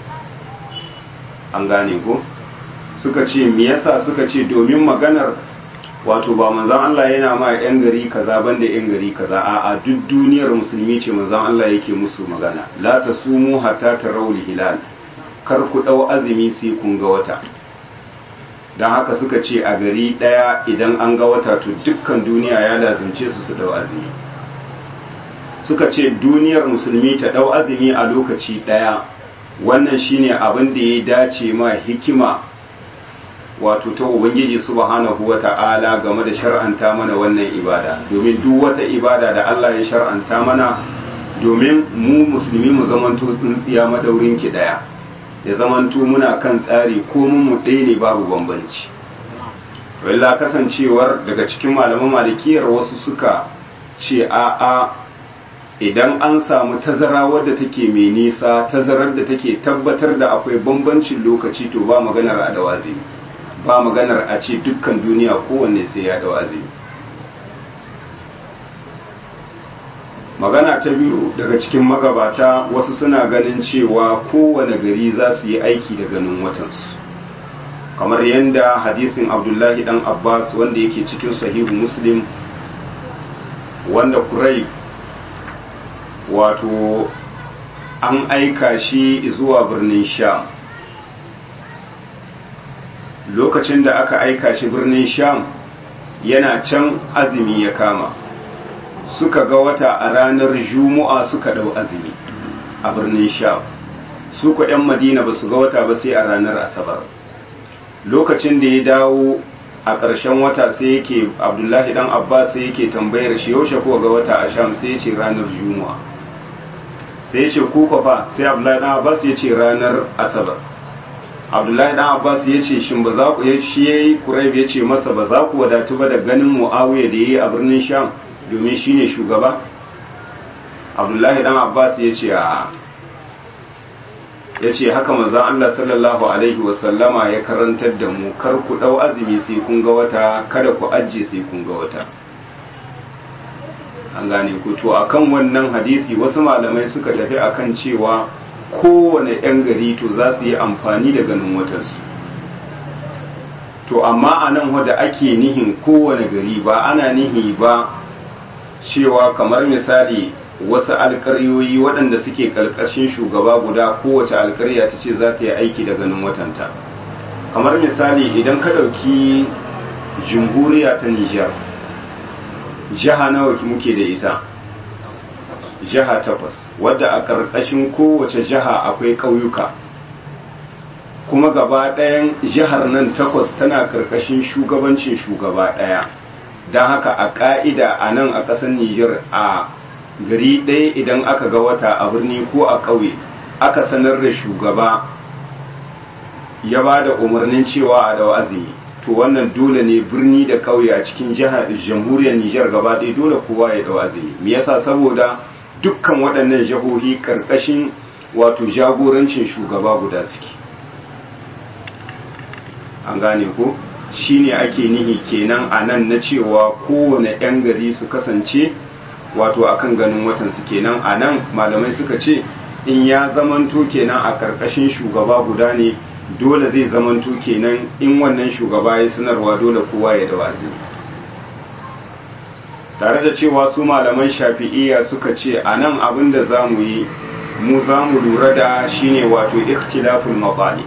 an gane ko suka ce me yasa suka ce domin maganar wato ba manzon Allah yana ma yan gari kaza banda yan gari kaza a a duk duniyar musulmi ce manzon Allah yake musu magana la tasumu hatta tarawul hilal kar ku dau azumi sai kun ga wata dan haka suka ce a gari daya idan an ga wata to dukkan duniya ya lazimce su su dau azumi suka ce duniyar musulmi ta dau azumi a lokaci daya wannan shine abin da ya dace ma hikima wato ta ubangiji subhanahu wata'ala game da shar'anta mana wannan ibada domin duk wata ibada da Allah ya shar'anta mana domin mu musulmi mu zamanto tsintsiya madaurin ki daya ya zamanto muna kan tsari ko mun mu ɗaya ne babu bambanci walla kasancewar daga cikin malaman malikiyar wasu suka ce a'a idan an samu tazara wadda take mai nisa tazarar da take tabbatar da akwai bambancin lokaci to ba maganar adawazi ba maganar a ce dukkan duniya kowanne sai ya dawazi magana ta biyu daga cikin magabata wasu suna ganin cewa kowane gari za su yi aiki da ganin watansu kamar yadda hadisin abdullahi dan abbas wanda yake cikin sahihu muslim wanda kurai wato an aika shi zuwa birnin sham lokacin da aka aika shi birnin sham yana can azumi ya kama suka ga wata a ranar juma'a suka dau azumi a birnin sham su ku 'yan madina ba su ga wata ba sai a ranar asabar lokacin da ya dawo a ƙarshen wata sai yake abdullahi dan abbas sai yake tambayar shi yaushe ko ga wata a sham sai ya ce ranar juma'a sai ya ce kuka fa sai abdullahi dan abbas ya ce ranar asabar abdullahi dan abbas ya ce shin ba za ku ya shi yayi quraib ya ce masa ba za ku wadatu ba da ganin muawiya da yayi a birnin sham domin shine shugaba abdullahi dan abbas ya ce a ya ce haka manzon Allah sallallahu alaihi wasallama ya karantar da mu kar ku dau azumi sai kun ga wata kada ku ajje sai kun ga wata an gane ku to akan wannan hadisi wasu malamai suka tafi akan cewa kowane 'yan gari to za su yi amfani da ganin watansu to amma a nan wadda ake nihin kowane gari ba ana nihi ba cewa kamar misali wasu alkaryoyi waɗanda suke ƙarƙashin shugaba guda kowace alkarya ta ce za ta yi aiki da ganin watanta kamar misali idan ka ɗauki jumhuriya ta nijar jiha nawa muke da ita jiha takwas wadda a ƙarƙashin kowace jiha akwai ƙauyuka kuma gaba ɗayan jihar nan takwas tana ƙarƙashin shugabancin shugaba ɗaya don haka a ƙa'ida a nan a ƙasar Nijar a gari ɗaya idan aka ga wata a birni ko a ƙauye aka sanar da shugaba ya ba da umarnin cewa a da azumi to wannan dole ne birni da ƙauye a cikin jihar jamhuriyar Nijar gaba ɗaya dole kowa ya da azumi me yasa saboda dukkan waɗannan jihohi ƙarƙashin wato jagorancin shugaba guda suke an gane ko shine ake nihi kenan a nan na cewa kowane 'yan gari su kasance wato akan ganin watan su kenan a nan malamai suka ce in ya zamanto kenan a ƙarƙashin shugaba guda ne dole zai zamanto kenan in wannan shugaba ya sanarwa dole kowa ya da wazi tare da cewa su malaman shafi'iyya suka ce a nan abin da za mu yi mu za mu lura da shine wato ikhtilaful maqali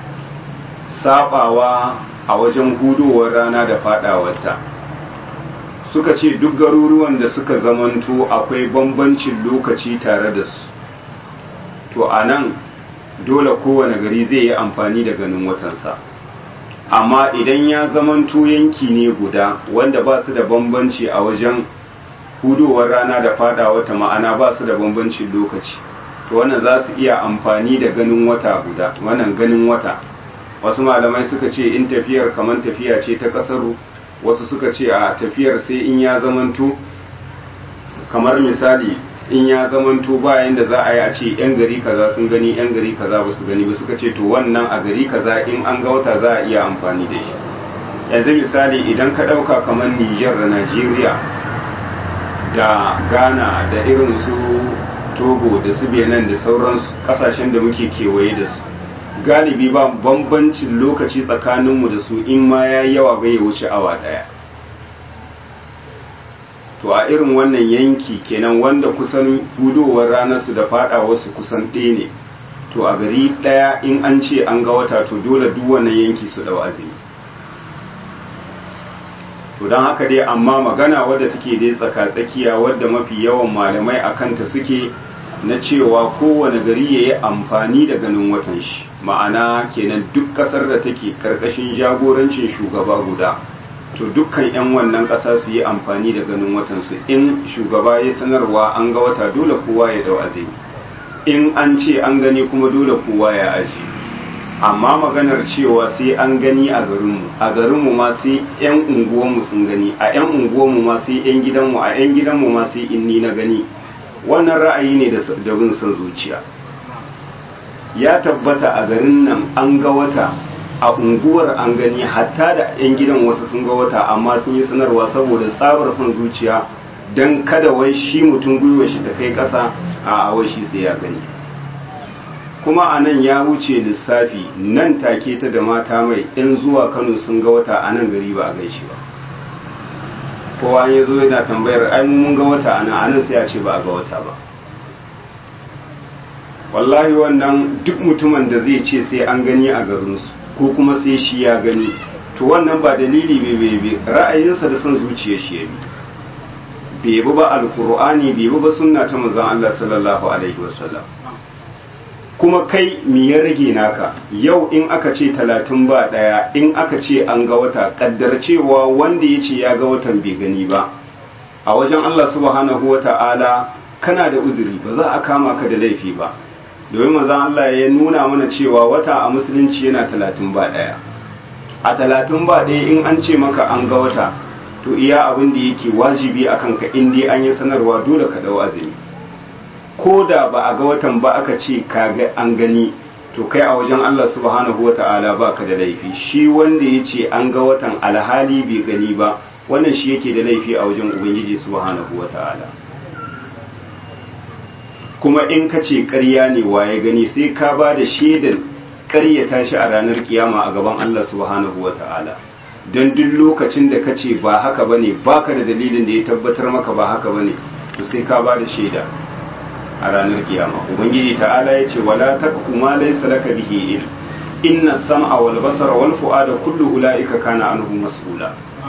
sabawa a wajen hudowar rana da fadawarta suka ce duk garuruwan da suka zamanto akwai bambancin lokaci tare da su to a nan dole kowane gari zai yi amfani da ganin watansa amma idan ya zamanto yanki ne guda wanda ba su da bambanci a wajen hudowar rana da fada wata ma'ana ba su da bambancin lokaci to wannan za su iya amfani da ganin wata guda wannan ganin wata wasu malamai suka ce in tafiyar kamar tafiya ce ta kasaru wasu suka ce a tafiyar sai in ya zamanto kamar misali in ya zamanto bayan da za a yi a ce yan gari kaza sun gani yan gari kaza ba su gani ba suka ce to wannan a gari kaza in an ga wata za a iya amfani da shi yanzu misali idan ka ɗauka kamar Nijar da Najeriya da Ghana da irin su Togo da su Benin da sauran kasashen da muke kewaye da su galibi ba bambancin lokaci tsakaninmu da su in ma ya yawa bai wuce awa ɗaya to a irin wannan yanki kenan wanda kusan hudowar ranarsu da wasu kusan ɗaya ne to a gari ɗaya in an ce an ga wata to dole duk wannan yanki su ɗau azumi to don haka dai amma magana wadda take dai tsaka-tsakiya wadda mafi yawan malamai a kanta suke na cewa kowane gari ya yi amfani da ganin watan shi ma'ana kenan duk ƙasar da take karkashin jagorancin shugaba guda to dukkan 'yan wannan ƙasa su yi amfani da ganin watansu in shugaba ya sanarwa an ga wata dole kowa ya dau azumi in an ce an gani kuma dole kowa ya aji amma maganar cewa sai an gani a garinmu a garinmu ma sai 'yan unguwanmu sun gani a 'yan unguwanmu ma sai 'yan gidanmu a 'yan gidanmu ma sai in ni na gani wannan ra'ayi ne da bin son zuciya ya tabbata a garin nan an ga wata a unguwar an gani hatta da 'yan gidan wasu sun ga wata amma sun yi sanarwa saboda tsabar son zuciya don kada wai shi mutum gwiwa shi ta kai ƙasa a wai shi sai ya gani kuma a nan ya wuce lissafi nan take ta da mata mai in zuwa kano sun ga wata a nan gari ba a gan shi ba kowa ya zo yana tambayar ai mun ga wata a nan a nan sai a ce ba a ga wata ba wallahi wannan duk mutumin da zai ce sai an gani a garinsu ko kuma sai shi ya gani to wannan ba dalili bai bai bai ra'ayinsa da son zuciya shi ya bi bai bi ba alkur'ani bai bi ba sunna ta manzon Allah sallallahu alaihi wasallam kuma kai mi ya rage naka yau in aka ce talatin ba daya in aka ce an ga wata kaddar cewa wanda ya ce ya ga watan bai gani ba a wajen Allah subhanahu wa ta'ala kana da uzuri ba za a kama ka da laifi ba domin manzon Allah ya nuna mana cewa wata a musulunci yana talatin ba ɗaya a talatin ba ɗaya in an ce maka an ga wata to iya abin da yake wajibi a kanka in dai an yi sanarwa dole ka dau azumi ko da ba a ga watan ba aka ce ka ga an gani to kai a wajen Allah subhanahu wata'ala ba ka da laifi shi wanda ya ce an ga watan alhali bai gani ba wannan shi yake da laifi a wajen ubangiji subhanahu wata'ala kuma in ka ce ƙarya ne waye gani sai ka ba da shaidar ƙaryata shi a ranar kiyama a gaban Allah subhanahu wa ta'ala don duk lokacin da ka ce ba haka bane baka da dalilin da ya tabbatar maka ba haka bane to sai ka ba da shaida a ranar kiyama ubangiji ta'ala ya ce wala takfu ma laysa laka bihi ilm inna sam'a wal basara wal fu'ada kullu ulaika kana anhu mas'ula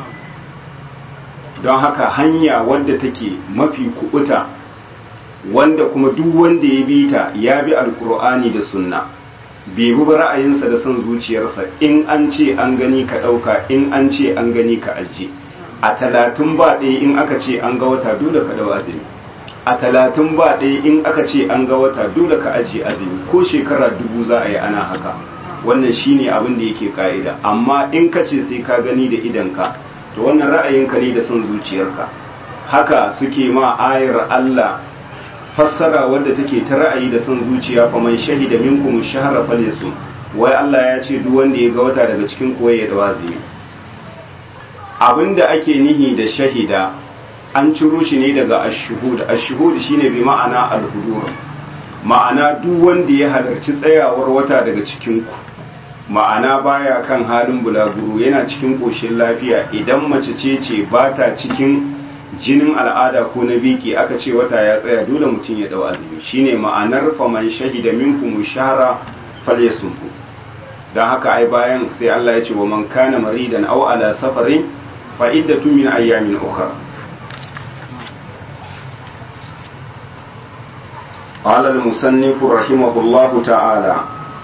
don haka hanya wadda take mafi kubuta wanda kuma duk wanda ya bi ta ya bi alkur'ani da sunna bai bi ra'ayinsa da son zuciyarsa in an ce an gani ka ɗauka in an ce an gani ka ajiye a talatin ba ɗaya in aka ce an ga wata dole ka ɗau azumi a talatin ba ɗaya in aka ce an ga wata dole ka ajiye azumi ko shekara dubu za a yi ana haka wannan shine abin da yake ka'ida amma in ka ce sai ka gani da idanka to wannan ra'ayinka ne da son zuciyarka haka suke ma ayar Allah fassara wadda take ta ra'ayi da son zuciya fa man shahida minkum shahra falyasum wai Allah ya ce duk wanda ya ga wata daga cikin koyi ya dawazi abinda ake nihi da shahida an ciro shi ne daga ash-shuhud ash-shuhud shine bi ma'ana al-hudur ma'ana duk wanda ya halarci tsayawar wata daga cikin ku ma'ana baya kan halin bulaguro yana cikin koshin lafiya idan mace ce ce ba ta cikin jinin al'ada ko na biki aka ce wata ya tsaya dole mutum ya dau azumi shine ma'anar faman shahida minkum shahra falyasumhu dan haka ai bayan sai Allah ya ce wa man kana maridan aw ala safarin fa iddatu min ayyamin ukhra قال المصنف رحمه الله تعالى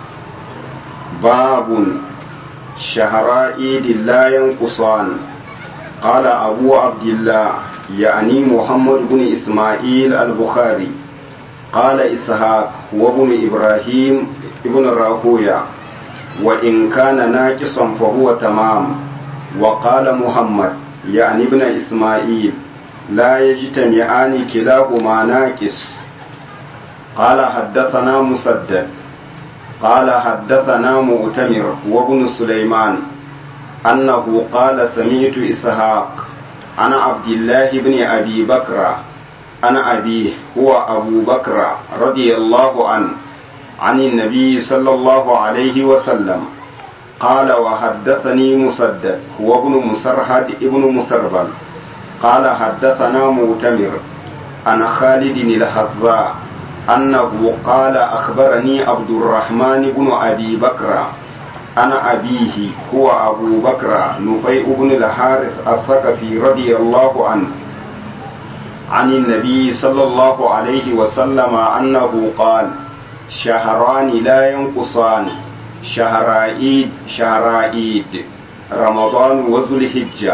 باب شهر عيد لا ينقصان قال أبو عبد الله يعني محمد بن إسماعيل البخاري قال إسحاق وابن إبراهيم ابن راهويا وإن كان ناقصا فهو تمام وقال محمد يعني ابن إسماعيل لا يجتمعان كلاهما ناقص قال حدثنا مسدد قال حدثنا مؤتمر وابن سليمان أنه قال سمعت إسحاق عن عبد الله بن أبي بكر عن أبيه هو أبو بكر رضي الله عنه عن النبي صلى الله عليه وسلم قال وحدثني مسدد هو ابن مسرهد ابن مسربل قال حدثنا مؤتمر عن خالد الحذاء أنه قال أخبرني عبد الرحمن بن أبي بكر أنا أبيه هو أبو بكر نفيع بن الحارث الثقفي رضي الله عنه عن النبي صلى الله عليه وسلم أنه قال شهران لا ينقصان شهر عيد شهر عيد رمضان وذو الحجة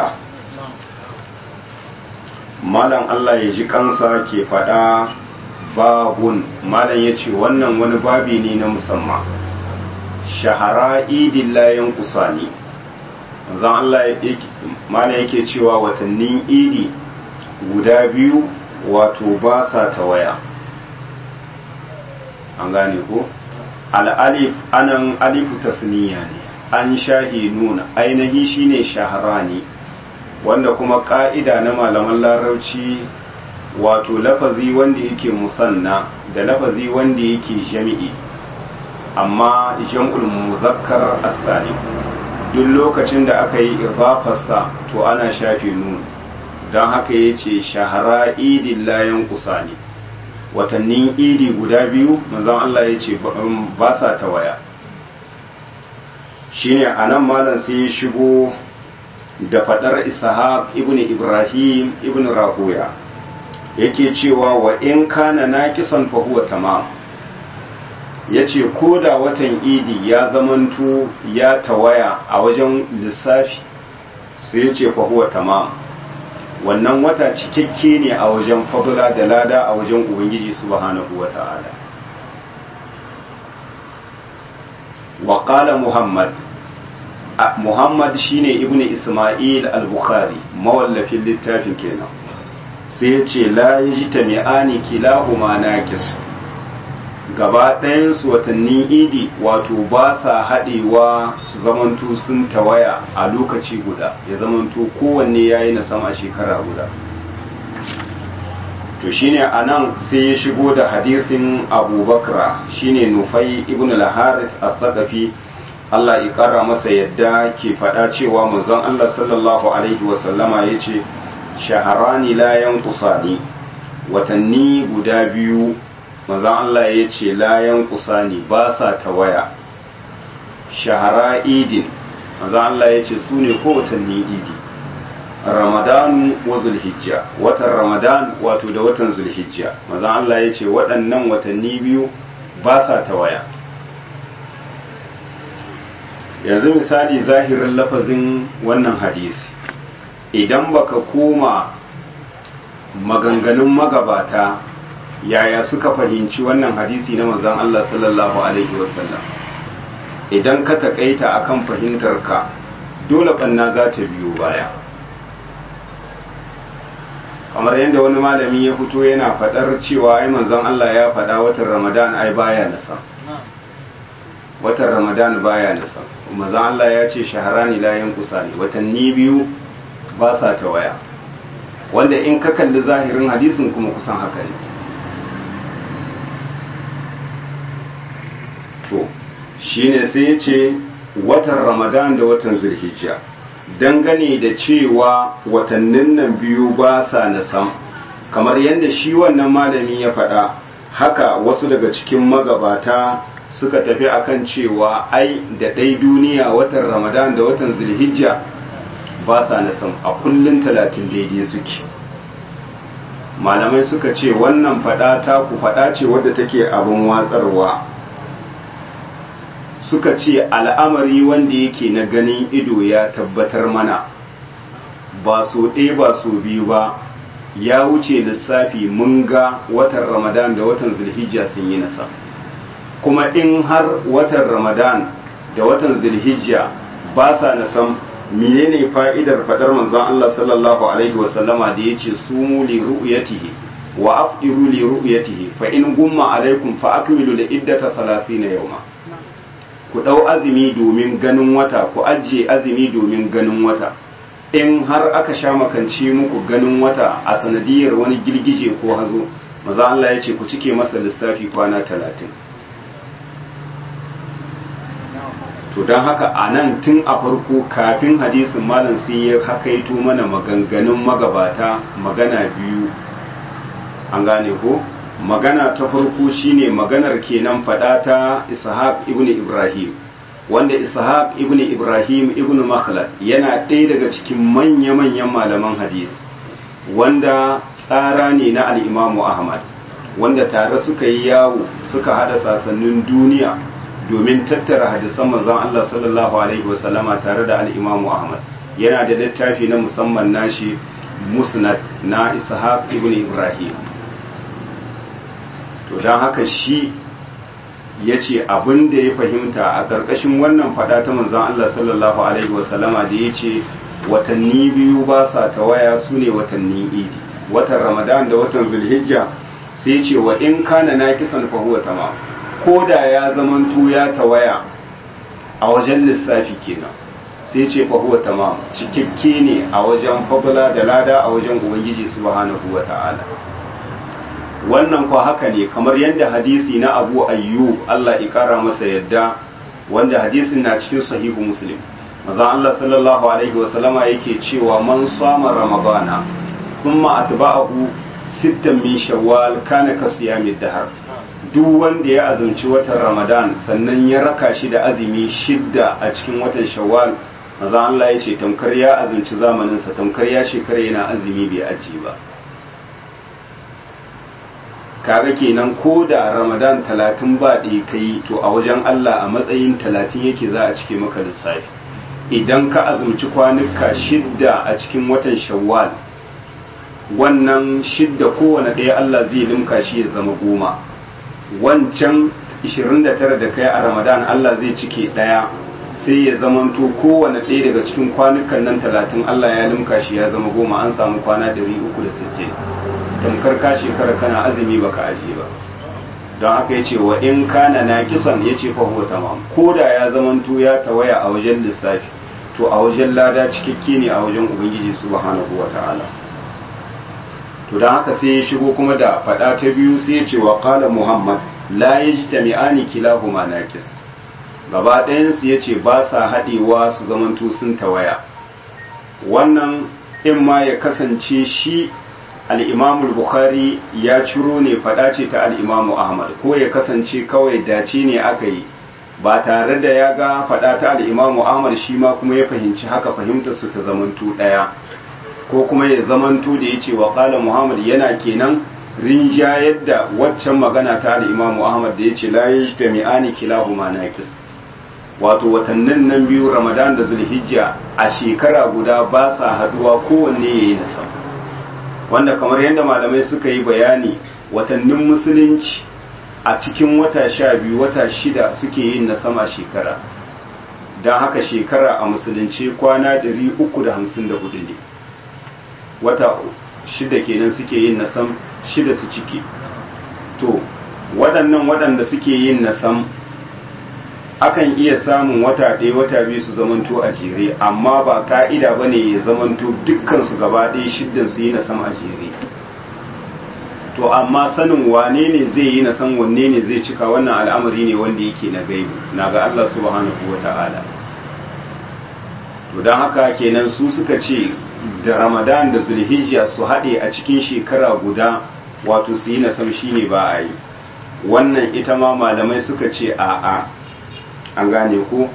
malam Allah ya ji kansa ke faɗa babun malam ya ce wannan wani babi ne na musamman shahara idin layan kusani zan Allah malam yake cewa watannin idi guda biyu wato ba sa ta waya an gane ko al'alif anan alifu tasniya ne an shahi nuna ainihi shine shahara ne wanda kuma ka'ida na malaman larauci wato lafazi wanda yake musanna da lafazi wanda yake jami'i amma jam'ul muzakkar as-salim duk lokacin da aka yi idafarsa to ana shafe nun don haka yace shahara idin layan kusani watannin idi guda biyu manzon Allah yace ba sa ta waya shine anan malam sai ya shigo da fadar ishaq ibn ibrahim ibn rahuya yake cewa wa in kana naqisan fa huwa tamam yace ko da watan idi ya zamanto ya tawaya a wajen lissafi sai yace fa huwa tamam wannan wata cikakke ne a wajen fadula da lada a wajen ubangiji subhanahu wata'ala wa qala muhammad Muhammad shine Ibn Ismail al-Bukhari mawallafin littafin kenan sai ya ce la yajtami'ani kilahuma naqis gaba ɗayan su watannin idi wato ba sa haɗewa su zamanto sun tawaya a lokaci guda ya zamanto kowanne yayi na sama shekara guda to shine anan sai ya shigo da hadisin Abubakar shine Nufai ibn al-Harith as-Saqafi Allah ya ƙara masa yadda ke faɗa cewa manzon Allah sallallahu Alaihi wasallama ya ce, Shaharani layan kusani, watanni guda biyu, manzon Allah ya ce layan kusani ba sa tawaya. Shahara idin, manzon Allah ya ce su ne ko watanni idi. Ramadanu wa Zulhijja, watan Ramadan wato da watan Zulhijja, manzon Allah ya ce waɗannan watanni biyu ba sa tawaya. yanzu misali zahirin lafazin wannan hadisi idan baka koma maganganun magabata yaya suka fahimci wannan hadisi na manzon Allah sallallahu alaihi wasallam idan ka takaita akan fahimtar ka dole banna za ta biyo baya kamar yadda wani malami ya fito yana fadar cewa ai manzon Allah ya fada watan Ramadan ai baya nasa watan Ramadan baya nasa manzon Allah ya ce shaharani la yankusa ne watanni biyu ba sa ta waya wanda in ka kalli zahirin hadisin kuma kusan haka ne to shine sai ya ce watan Ramadan da watan Zulhijja dangane da cewa watannin nan biyu ba sa na sam kamar yadda shi wannan malami ya faɗa haka wasu daga cikin magabata suka tafi akan cewa ai da ɗai duniya watan ramadan da watan zulhijja ba sa na sam a kullum talatin daidai suke malamai suka ce wannan fada ta ku fada ce wadda take abin watsarwa suka ce al'amari wanda yake na ganin ido ya tabbatar mana ba so ɗaya ba so biyu ba ya wuce lissafi mun ga watan ramadan da watan zulhijja sun yi nasa kuma in har watan ramadan da watan zulhijja ba sa nasan menene fa'idar fadar manzon Allah sallallahu alaihi wasallama da yace sumu li ru'yatihi wa afdiru li ru'yatihi fa in gumma alaikum fa akmilu li iddata 30 yawma ku dau azumi domin ganin wata ku ajiye azumi domin ganin wata in har aka sha makance muku ganin wata a sanadiyar wani girgije ko hazo maza Allah ya ce ku cike masa lissafi kwana talatin to don haka a nan tun a farko kafin hadisin malam sai ya hakaito mana maganganun magabata magana biyu an gane ko magana ta farko shine maganar kenan fada ta ishaq ibn ibrahim wanda ishaq ibn ibrahim ibn makhlad yana ɗaya daga cikin manya-manyan malaman hadis wanda tsara ne na al'imamu ahmad wanda tare suka yi yawo suka hada sasannin duniya domin tattara hadisan manzon Allah sallallahu alaihi wasallama tare da al'imamu ahmad yana da littafi na musamman nashi musnad na ishaq ibn ibrahim to don haka shi ya ce abin da ya fahimta a ƙarƙashin wannan faɗa ta manzan Allah sallallahu Alaihi wasallama da ya ce watanni biyu ba sa tawaya su ne watanni idi watan ramadan da watan zulhijja sai ce wa in kana na kisan fahuwa tama ko da ya zamanto ya tawaya a wajen lissafi kenan sai ce fahuwa tama cikakke ne a wajen fabula da lada a wajen ubangiji subhanahu wa ta'ala wannan kwa haka ne kamar yadda hadisi na abu ayyub Allah ikara masa yadda wanda hadisin na cikin sahihu muslim maza Allah sallallahu alaihi wasallama yake cewa man sama ramadana kuma atba'ahu sittan min shawwal kana ka siyamid dahar duk wanda ya azumci watan ramadan sannan ya raka shi da azumi shidda a cikin watan shawwal maza Allah ya ce tamkar ya azumci zamaninsa tamkar ya shekara yana azumi bai aji ba kaga kenan ko da ramadan talatin ba ɗaya ka yi to a wajen Allah a matsayin talatin yake za a cike maka lissafi idan ka azumci kwanuka shidda a cikin watan shawwal wannan shidda kowane ɗaya Allah zai limka shi ya zama goma wancan 29 da kai a ramadan Allah zai cike ɗaya sai ya zamanto kowane ɗaya daga cikin kwanukan nan talatin Allah ya limka shi ya zama goma an samu kwana 360 tamkar ka shekara kana azumi baka aje ba don haka ya ce wa in kana na kisan ya ce fahuwa tamam ko da ya zamanto ya tawaya a wajen lissafi to a wajen lada cikakke ne a wajen ubangiji subhanahu wa ta'ala to don haka sai ya shigo kuma da faɗa ta biyu sai ya ce wa qala muhammad la yajtami'ani kilahuma naqis gaba ɗayan su yace ba sa haɗewa su zamanto sun tawaya wannan in ma ya kasance shi al'imamu bukhari ya ciro ne faɗa ce ta al'imamu ahmad ko ya kasance kawai dace ne aka yi ba tare da ya ga faɗa ta al'imamu ahmad shi ma kuma ya fahimci haka fahimtar su ta zamantu ɗaya ko kuma ya zamantu da ya ce wa ƙala muhammad yana kenan rinjayar da waccan magana ta al'imamu ahmad da ya ce la yi da mi'ani kilahu ma naƙis wato watannin nan biyu ramadan da zulhijja a shekara guda ba sa haɗuwa kowanne ya yi nasa wanda kamar yadda malamai suka yi bayani watannin musulunci a cikin wata sha biyu wata shida suke yin na sama shekara don haka shekara a musulunci kwana 354 ne wata shida kenan suke yin na sam shida su ciki to waɗannan waɗanda suke yin na sam akan iya samun wata ɗaya wata biyu su zamanto a jere amma ba ka'ida ba ne ya zamanto dukkan su gaba ɗaya shiddan su yi na sam a jere to amma sanin wane ne zai yi na san wanne ne zai cika wannan al'amari ne wanda yake na gaibu na ga Allah subhanahu wa ta'ala to don haka kenan su suka ce da ramadan da zulhijja su haɗe a cikin shekara guda wato su yi na sam shine ba a yi wannan ita ma malamai suka ce a'a an gane ko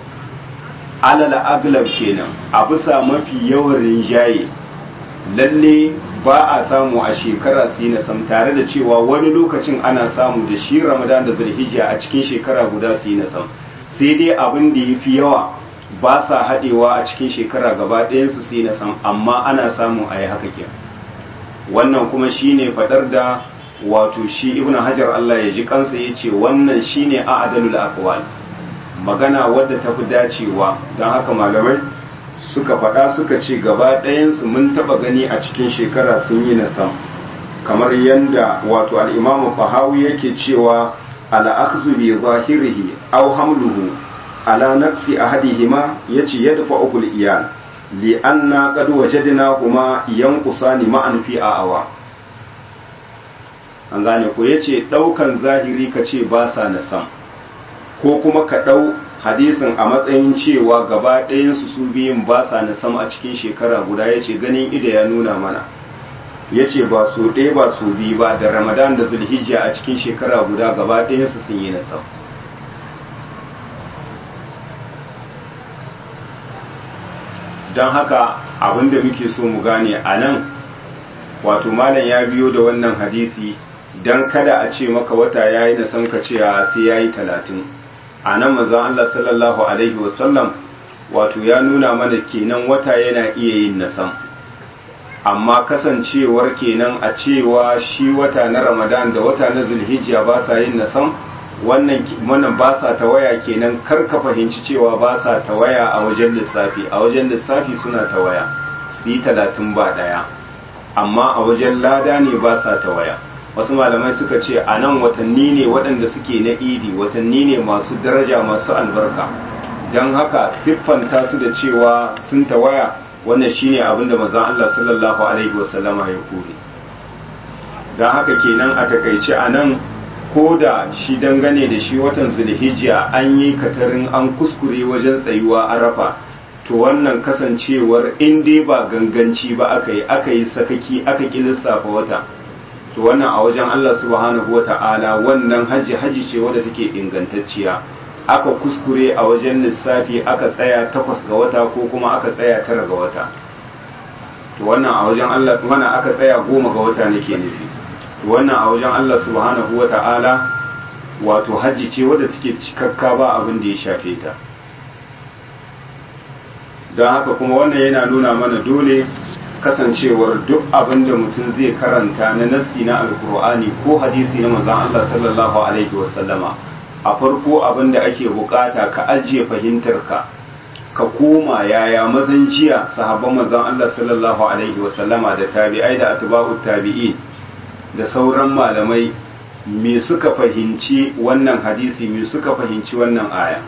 alal aglab kenan a bisa mafi yawan rinjaye lalle ba a samu a shekara su yi nasam tare da cewa wani lokacin ana samu da shi ramadan da zulhijja a cikin shekara guda su yi nasam sai dai abin da ya fi yawa ba sa haɗewa a cikin shekara gaba ɗayansu su yi nasam amma ana samu a yi haka ke wannan kuma shine faɗar da wato shi ibn hajar Allah ya ji kansa ya ce wannan shine a adalul aqwal magana wadda ta fi dacewa don haka malamai suka faɗa suka ce gaba ɗayansu mun taɓa gani a cikin shekara sun yi nasam kamar yadda wato al'imamu fahawi yake cewa al'akzu bi zahirihi aw hamluhu ala nafsi ahadihima yace yadfa ukul iyal li anna qad wajadna huma yanqusani ma'an fi awa an gane ko yace daukan zahiri kace ba sa nasam ko kuma ka dau hadisin a matsayin cewa gaba ɗayansu su biyun ba sa na sama a cikin shekara guda ya ce ganin ida ya nuna mana ya ce ba su ɗaya ba su biyu ba da ramadan da zulhijja a cikin shekara guda gaba ɗayansu sun yi na sama don haka abin da muke so mu gane a nan wato malam ya biyo da wannan hadisi don kada a ce maka wata ya yi na san ka ce sai ya yi talatin a nan manzon Allah sallallahu alaihi wasallam wato ya nuna mana kenan wata yana iya yin nasam amma kasancewar kenan a cewa shi wata na ramadan da wata na zulhijja ba sa yin nasam wannan wannan ba sa tawaya kenan kar ka fahimci cewa ba sa tawaya a wajen lissafi a wajen lissafi suna tawaya su yi talatin ba ɗaya amma a wajen lada ne ba sa tawaya wasu malamai suka ce a nan watanni ne waɗanda suke na idi watanni ne masu daraja masu albarka don haka siffanta su da cewa sun tawaya wannan shine abin da mazan Allah sallallahu alaihi wasallama ya kore don haka kenan a takaice a nan ko da shi dangane da shi watan zulhijja an yi katarin an kuskure wajen tsayuwa arafa to wannan kasancewar in dai ba ganganci ba aka yi aka yi sakaki aka ƙi lissafa wata to wannan a wajen Allah subhanahu wata'ala wannan haji haji ce wadda take ingantacciya aka kuskure a wajen lissafi aka tsaya takwas ga wata ko kuma aka tsaya tara ga wata to wannan a wajen Allah wannan aka tsaya goma ga wata nake nufi to wannan a wajen Allah subhanahu wata'ala wato haji ce wadda take cikakka ba abin da ya shafe ta don haka kuma wannan yana nuna mana dole kasancewar duk abin da mutum zai karanta na nassi na alkur'ani ko hadisi na manzon Allah sallallahu alaihi wasallama a farko abin da ake bukata ka ajiye fahimtarka ka koma yaya mazan jiya sahabban manzon Allah sallallahu alaihi wasallama da tabi'ai da atba'ut tabi'in da sauran malamai me suka fahimci wannan hadisi me suka fahimci wannan aya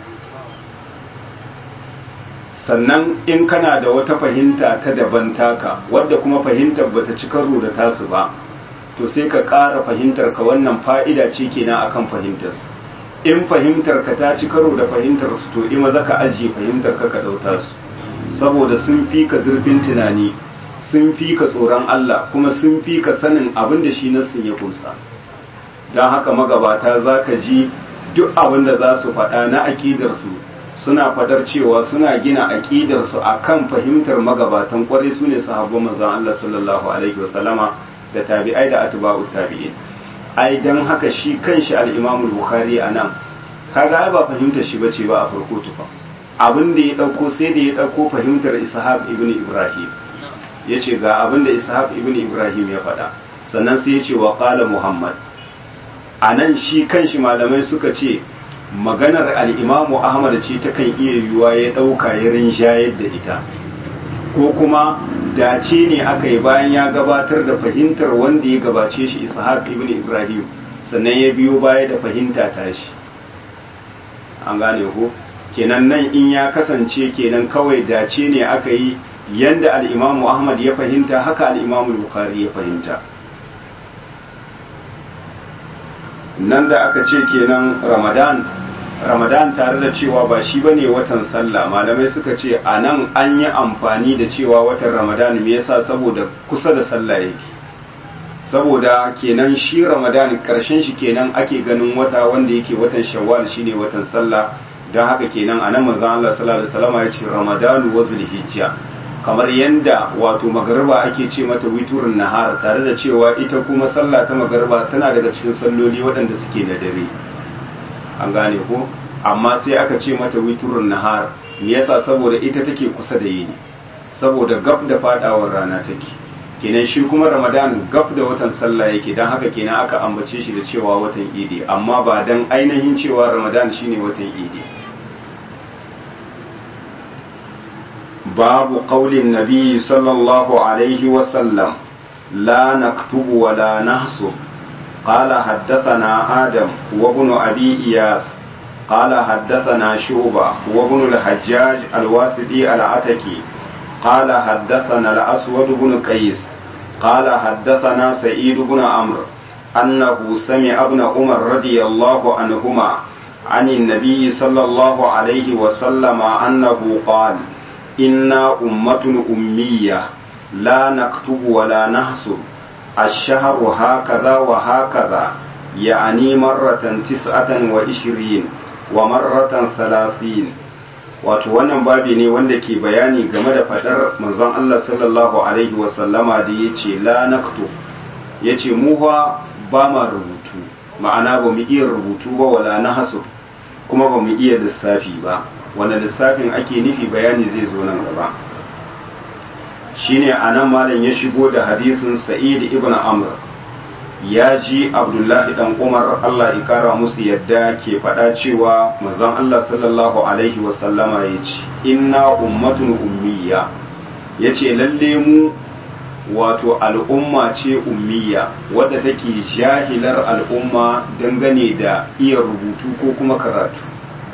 sannan in kana da wata fahimta ta daban taka wadda kuma fahimtar bata ci karo da tasu ba to sai ka ƙara fahimtar ka wannan fa'ida ce kenan akan fahimtar su in fahimtar ka ta ci karo da fahimtar su to ima za ka ajiye fahimtar ka ka ɗauta su saboda sun fi ka zurfin tunani sun fi ka tsoron Allah kuma sun fi ka sanin abin da shi nassin ya kunsa don haka magabata za ka ji duk abin da za su faɗa na aƙidarsu suna fadar cewa suna gina aƙidarsu a kan fahimtar magabatan ƙwarai su ne sahabban manzon Allah sallallahu alaihi wasallama da tabi'ai da atba'ut tabi'in ai dan haka shi kanshi al-Imam al-Bukhari anan kaga ai ba fahimtar shi bace ba a farko tufa abin da ya dauko sai da ya dauko fahimtar Ishaq ibn Ibrahim yace ga abin da Ishaq ibn Ibrahim ya faɗa sannan sai yace wa qala Muhammad anan shi kanshi malamai suka ce maganar al'imamu ahmad ce ta kan iya yiwuwa ya ɗauka ya rinjayar da ita ko kuma dace ne aka yi bayan ya gabatar da fahimtar wanda ya gabace shi ishaq ibn ibrahim sannan ya biyo baya da fahimta ta shi an gane ko kenan nan in ya kasance kenan kawai dace ne aka yi yanda al'imamu ahmad ya fahimta haka al'imamu bukhari ya fahimta nan da aka ce kenan ramadan ramadan tare da cewa ba shi bane watan sallah malamai suka ce a nan an yi amfani da cewa watan ramadan me yasa saboda kusa da sallah yake saboda kenan shi ramadan karshen shi kenan ake ganin wata wanda yake watan shawwal shine watan sallah don haka kenan a nan manzon Allah sallallahu alaihi wasallam ya ce ramadanu wa zulhijja kamar yadda wato magariba ake ce mata witurin nahar tare da cewa ita kuma sallah ta magariba tana daga cikin salloli waɗanda suke na dare an gane ko amma sai aka ce mata witurin nahar me yasa saboda ita take kusa da yini saboda gab da fadawar rana take kenan shi kuma ramadan gab da watan sallah yake don haka kenan aka ambace shi da cewa watan idi amma ba don ainihin cewa ramadan shine watan idi babu qaulin nabi sallallahu alaihi wasallam la naktubu wa la nahsub قال حدثنا آدم وابن أبي إياس قال حدثنا شعبة وابن الحجاج الواسطي العتكي قال حدثنا الأسود بن قيس قال حدثنا سعيد بن عمرو أنه سمع ابن عمر رضي الله عنهما عن النبي صلى الله عليه وسلم أنه قال إنا أمة أمية لا نكتب ولا نحسب الشهر هكذا وهكذا يعني مرة تسعة وعشرين ومرة ثلاثين wato wannan babi ne wanda ke bayani game da fadar manzon Allah sallallahu alaihi wasallama da ya ce la naktu ya ce mu ba ba ma rubutu ma'ana ba mu iya rubutu ba wala na hasu kuma ba mu iya lissafi ba wanda lissafin ake nufi bayani zai zo nan gaba shine anan malam ya shigo da hadisin sa'id ibn amr ya ji abdullahi dan umar allah ya kara musu yadda ke faɗa cewa manzon allah sallallahu alaihi wasallama ya ce inna ummatun ummiya ya ce lalle mu wato al'umma ce ummiya wadda take jahilar al'umma dangane da iya rubutu ko kuma karatu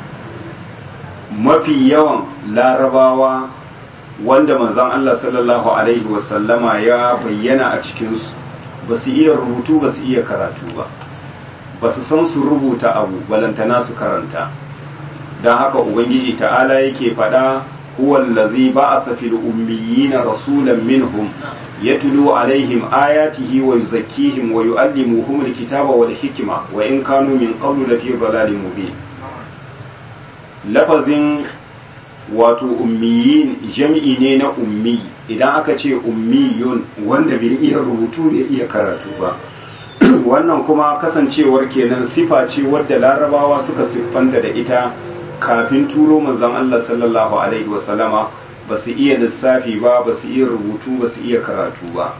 mafi yawan larabawa wanda manzon allah sallallahu alaihi wasallama ya bayyana a cikinsu ba su iya rubutu ba su iya karatu ba ba su san su rubuta abu balantana su karanta don haka ubangiji ta'ala yake faɗa huwallazi ba'atha fil ummiyina rasulan minhum yatlu alaihim ayatihi wa yuzakkihim wa yuallimuhum alkitaba wal hikma wa in kanu min qablu lafi dhalalin mubin lafazin wato ummiyin jam'i ne na ummi idan aka ce ummiyun wanda bai iya rubutu bai iya karatu ba wannan kuma kasancewar kenan sifa ce wadda larabawa suka siffanta da ita kafin turo manzon Allah sallallahu alaihi wasallama ba su iya lissafi ba ba su iya rubutu ba su iya karatu ba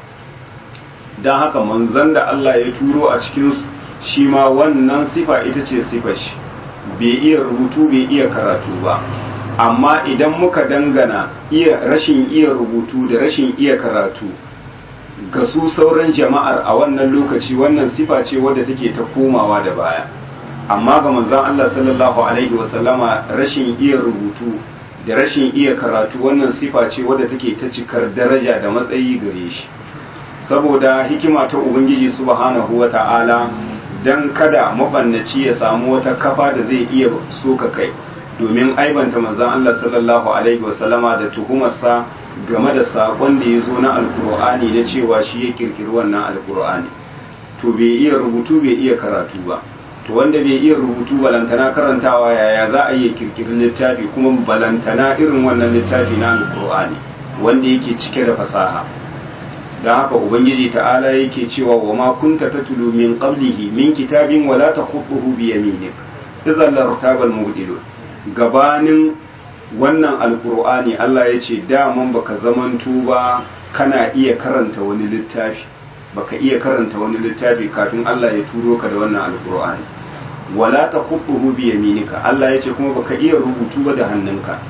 don haka manzon da Allah ya turo a cikin shi ma wannan sifa ita ce sifar shi bai iya rubutu bai iya karatu ba amma idan muka dangana iya rashin iya rubutu da rashin iya karatu ga su sauran jama'ar a wannan lokaci wannan sifa ce wadda take ta komawa da baya amma ga manzon Allah sallallahu alaihi wasallama rashin iya rubutu da rashin iya karatu wannan sifa ce wadda take ta cikar daraja da matsayi gare shi saboda hikima ta ubangiji subhanahu wata'ala dan kada mabannaci ya samu wata kafa da zai iya soka kai domin aibanta manzon Allah sallallahu alaihi wasallama da tuhumarsa game da sakon da ya zo na alkur'ani na cewa shi ya kirkiri wannan alkur'ani to bai iya rubutu bai iya karatu ba to wanda bai iya rubutu balantana karantawa yaya za a iya kirkiri littafi kuma balantana irin wannan littafi na alkur'ani wanda yake cike da fasaha don haka ubangiji ta'ala yake cewa wa ma kunta tatlu min qablihi min kitabin wala takhutuhu bi yaminik idan lartabal mubdilun gabanin wannan alkur'ani Allah ya ce daman baka zamanto ba kana iya karanta wani littafi baka iya karanta wani littafi kafin Allah ya turo ka da wannan alkur'ani wala taqutuhu bi yaminika Allah ya ce kuma baka iya rubutu ba da hannunka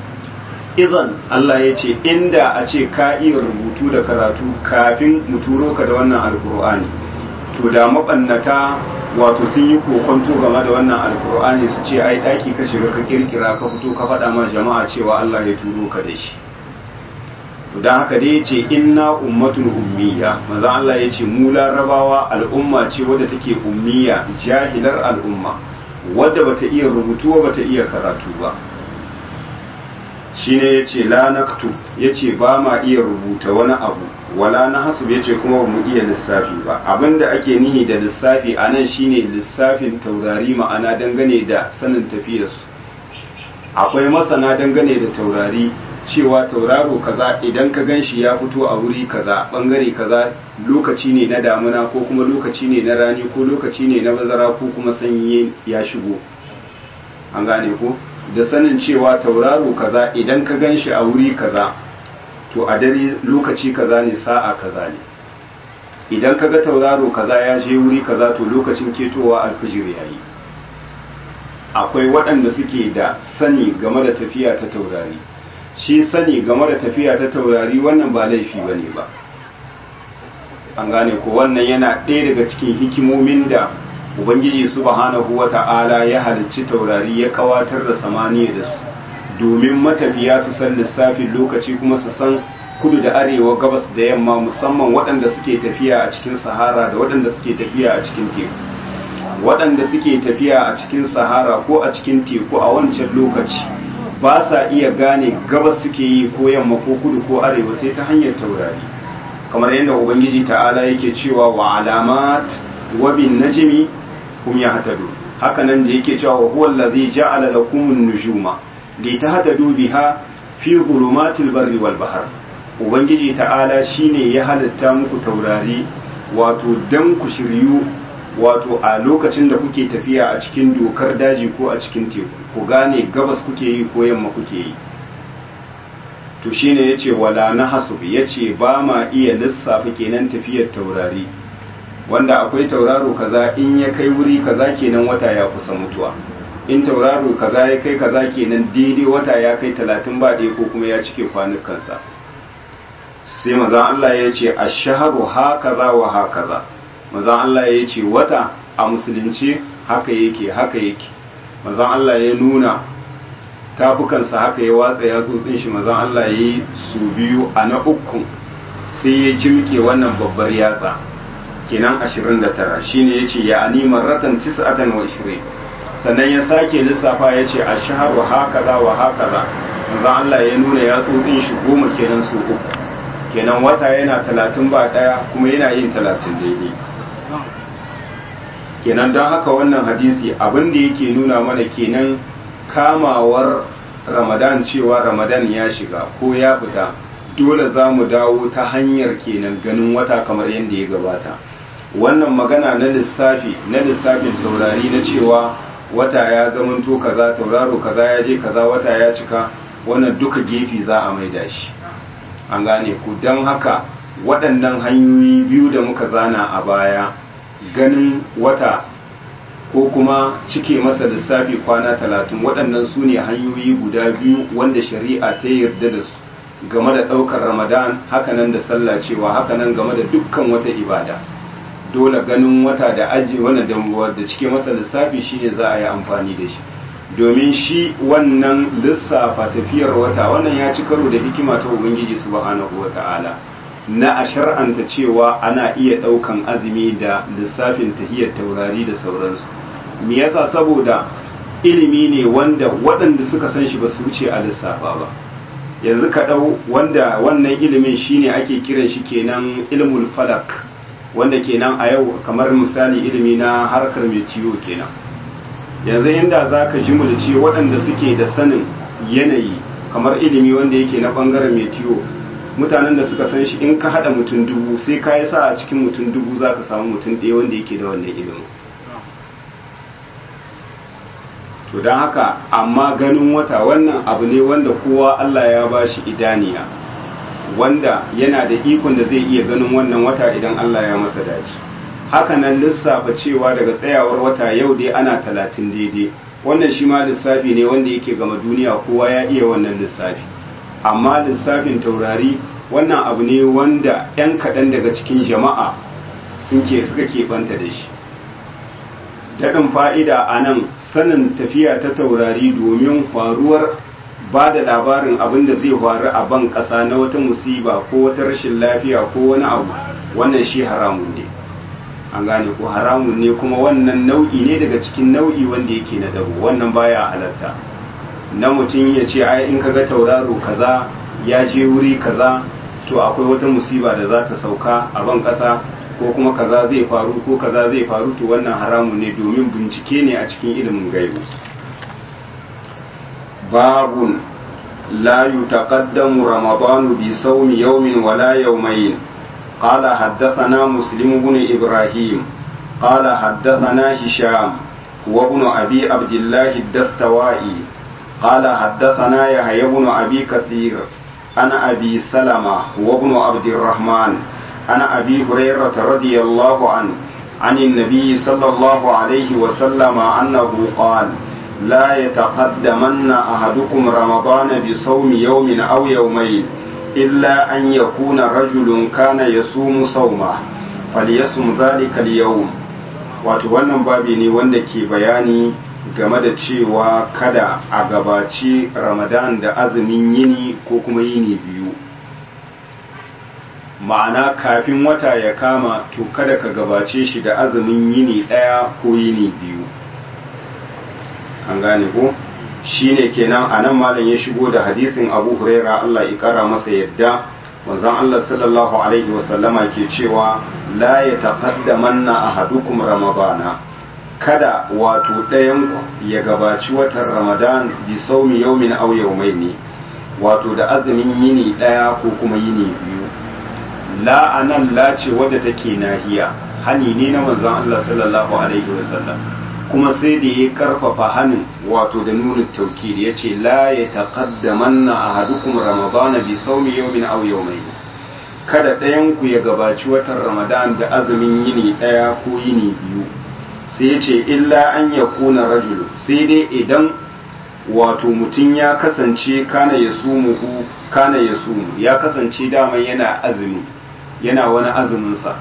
idan Allah ya ce inda a ce ka iya rubutu da karatu kafin mu turo ka da wannan alkur'ani to da mabannata wato sun yi kokonto game da wannan alkur'ani su ce ai daki ka shiga ka kirkira ka fito ka faɗa ma jama'a cewa Allah ya turo ka da shi don haka dai ce inna ummatun ummiya maza Allah ya ce mu larabawa al'umma ce wadda take ummiya jahilar al'umma wadda bata iya rubutu ba bata iya karatu ba shine ya ce la naktu ya ce ba ma iya rubuta wani abu wala na hasub ya ce kuma ba mu iya lissafi ba abinda ake nihi da lissafi a nan shine lissafin taurari ma'ana dangane da sanin tafiyarsu akwai masana dangane da taurari cewa tauraro kaza idan ka gan shi ya fito a wuri kaza bangare kaza lokaci ne na damuna ko kuma lokaci ne na rani ko lokaci ne na bazara ko kuma sanyi ya shigo an gane ko da sanin cewa tauraro kaza idan ka gan shi a wuri kaza to a dare lokaci kaza ne sa'a kaza ne idan ka ga tauraro kaza ya je wuri kaza to lokacin ketowa alfijir yayi akwai waɗanda suke da sani game da tafiya ta taurari shi sani game da tafiya ta taurari wannan ba laifi ba ne ba an gane ko wannan yana ɗaya daga cikin hikimomin da ubangiji subhanahu wa ta'ala ya halicci taurari ya kawatar da samaniya da su domin matafiya su san lissafin lokaci kuma su san kudu da arewa gabas da yamma musamman waɗanda suke tafiya a cikin sahara da waɗanda suke tafiya a cikin teku waɗanda suke tafiya a cikin sahara ko a cikin teku a wancan lokaci ba sa iya gane gabas suke yi ko yamma ko kudu ko arewa sai ta hanyar taurari kamar yadda ubangiji ta'ala yake cewa wa alamat wa bin najmi hum yahtadu haka nan da yake cewa huwa allazi ja'ala lakum an-nujuma litahtadu biha fi dhulumatil barri wal bahr ubangiji ta'ala shine ya halitta muku taurari wato dan ku shiryu wato a lokacin da kuke tafiya a cikin dokar daji ko a cikin teku ku gane gabas kuke yi ko yamma kuke yi to shine yace wala na hasub yace ba ma iya lissafa kenan tafiyar taurari wanda akwai tauraro kaza in ya kai wuri kaza kenan wata ya kusa mutuwa in tauraro kaza ya kai kaza kenan daidai wata ya kai talatin ba ɗaya ko kuma ya cike kwanukansa sai mazan Allah ya ce a shaharu hakaza wa hakaza mazan Allah ya ce wata a musulunci haka yake haka yake mazan Allah ya nuna tafukansa haka ya watsa ya tsotsin shi mazan Allah ya yi su biyu a na uku sai ya jimke wannan babbar yatsa kenan 29 shine ya ce ya ani marratan 29 sannan ya sake lissafa ya ce a shaharu hakaza wa hakaza mazan Allah ya nuna ya tsotsin shi goma kenan su uku kenan wata yana talatin ba daya kuma yana yin talatin daidai kenan don haka wannan hadisi abin da yake nuna mana kenan kamawar ramadan cewa ramadan ya shiga ko ya fita dole za mu dawo ta hanyar kenan ganin wata kamar yadda ya gabata wannan magana na lissafi na lissafin taurari na cewa wata ya zamanto kaza tauraro kaza ya je kaza wata ya cika wannan duka gefe za a maida shi an gane ku don haka waɗannan hanyoyi biyu da muka zana a baya ganin wata ko kuma cike masa lissafi kwana talatin waɗannan su ne hanyoyi guda biyu wanda shari'a ta yarda da su game da ɗaukar ramadan hakanan da sallah cewa hakanan game da dukkan wata ibada dole ganin wata da aji wannan da cike masa lissafi shine za a yi amfani da shi domin shi wannan lissafa tafiyar wata wannan ya ci karo da hikima ta ubangiji subhanahu wata'ala na a shar'anta cewa ana iya ɗaukan azumi da lissafin tahiyar taurari da sauransu me yasa saboda ilimi ne wanda waɗanda suka san shi ba su wuce a lissafa ba yanzu ka ɗau wanda wannan ilimin shine ake kiran shi kenan ilmul falak wanda kenan a yau kamar misali ilimi na harkar metiyo kenan yanzu inda za ka ji ce waɗanda suke da sanin yanayi kamar ilimi wanda yake na ɓangaren metiyo mutanen da suka san shi in ka haɗa mutum dubu sai ka yi sa a cikin mutum dubu za ka samu mutum ɗaya wanda yake da wannan ilimin to don haka amma ganin wata wannan abu ne wanda kowa Allah ya ba shi idaniya wanda yana da ikon da zai iya ganin wannan wata idan Allah ya masa dace haka nan lissafa cewa daga tsayawar wata yau dai ana talatin daidai wannan shi ma lissafi ne wanda yake gama duniya kowa ya iya wannan lissafi amma lissafin taurari wannan abu ne wanda 'yan kaɗan daga cikin jama'a suke suka keɓanta da shi daɗin fa'ida a nan sanin tafiya ta taurari domin faruwar ba da labarin abin da zai faru a ban ƙasa na wata musiba ko wata rashin lafiya ko wani abu wannan shi haramun ne an gane ko haramun ne kuma wannan nau'i ne daga cikin nau'i wanda yake na dabo wannan baya halatta na mutum ya ce ai in kaga tauraro kaza ya je wuri kaza to akwai wata musiba da za ta sauka a ban ƙasa ko kuma kaza zai faru ko kaza zai faru to wannan haramun ne domin bincike ne a cikin ilimin gaibu باب لا يتقدم رمضان بصوم يوم ولا يومين قال حدثنا مسلم بن إبراهيم قال حدثنا هشام وابن أبي عبد الله الدستوائي قال حدثنا يحيى بن أبي كثير أنا أبي سلمة وابن عبد الرحمن أنا أبي هريرة رضي الله عنه عن النبي صلى الله عليه وسلم أنه قال لا يتقدمن أحدكم رمضان بصوم يوم أو يومين إلا أن يكون رجل كان يصوم صومه فليصم ذلك اليوم wato wannan babi ne wanda ke bayani game da cewa kada a gabaci ramadan da azumin yini ko kuma yini biyu ma'ana kafin wata ya kama to kada ka gabace shi da azumin yini ɗaya ko yini biyu an gane ko shine kenan a nan malam ya shigo da hadisin abu huraira allah ya kara masa yadda manzon allah sallallahu alaihi wasallama ke cewa la ya taqaddamanna ahadukum ramadana kada wato ɗayanku ya gabaci watan ramadan bi saumi yaumin aw yaumaini wato da azumin yini ɗaya ko kuma yini biyu la anan la ce wadda take nahiya hani ne na manzon Allah sallallahu alaihi wasallam kuma sai da ya karfafa hanin wato da nunin tauki da yace la ya taqaddamanna ahadukum ramadana bi sawmi yawmin aw yawmayn kada ɗayan ku ya gabaci watan ramadan da azumin yini ɗaya ko yini biyu sai ya ce illa an yakuna rajulu sai dai idan wato mutum ya kasance kana ya sumuhu kana ya sumu ya kasance dama yana azumi yana wani azuminsa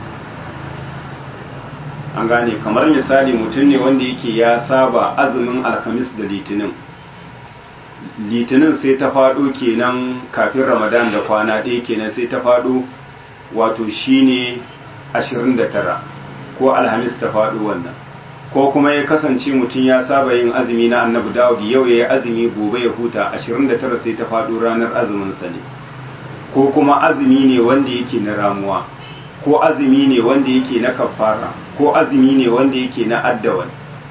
an gane kamar misali mutum ne wanda yake ya saba azumin alhamis da litinin litinin sai ta faɗo kenan kafin ramadan da kwana ɗaya kenan sai ta faɗo wato shine 29 ko alhamis ta faɗo wannan ko kuma ya kasance mutum ya saba yin azumi na annabi dawud yau ya yi azumi gobe ya huta 29 sai ta faɗo ranar azuminsa ne ko kuma azumi ne wanda yake na ramuwa ko azumi ne wanda yake na kafara ko azumi ne wanda yake na addawan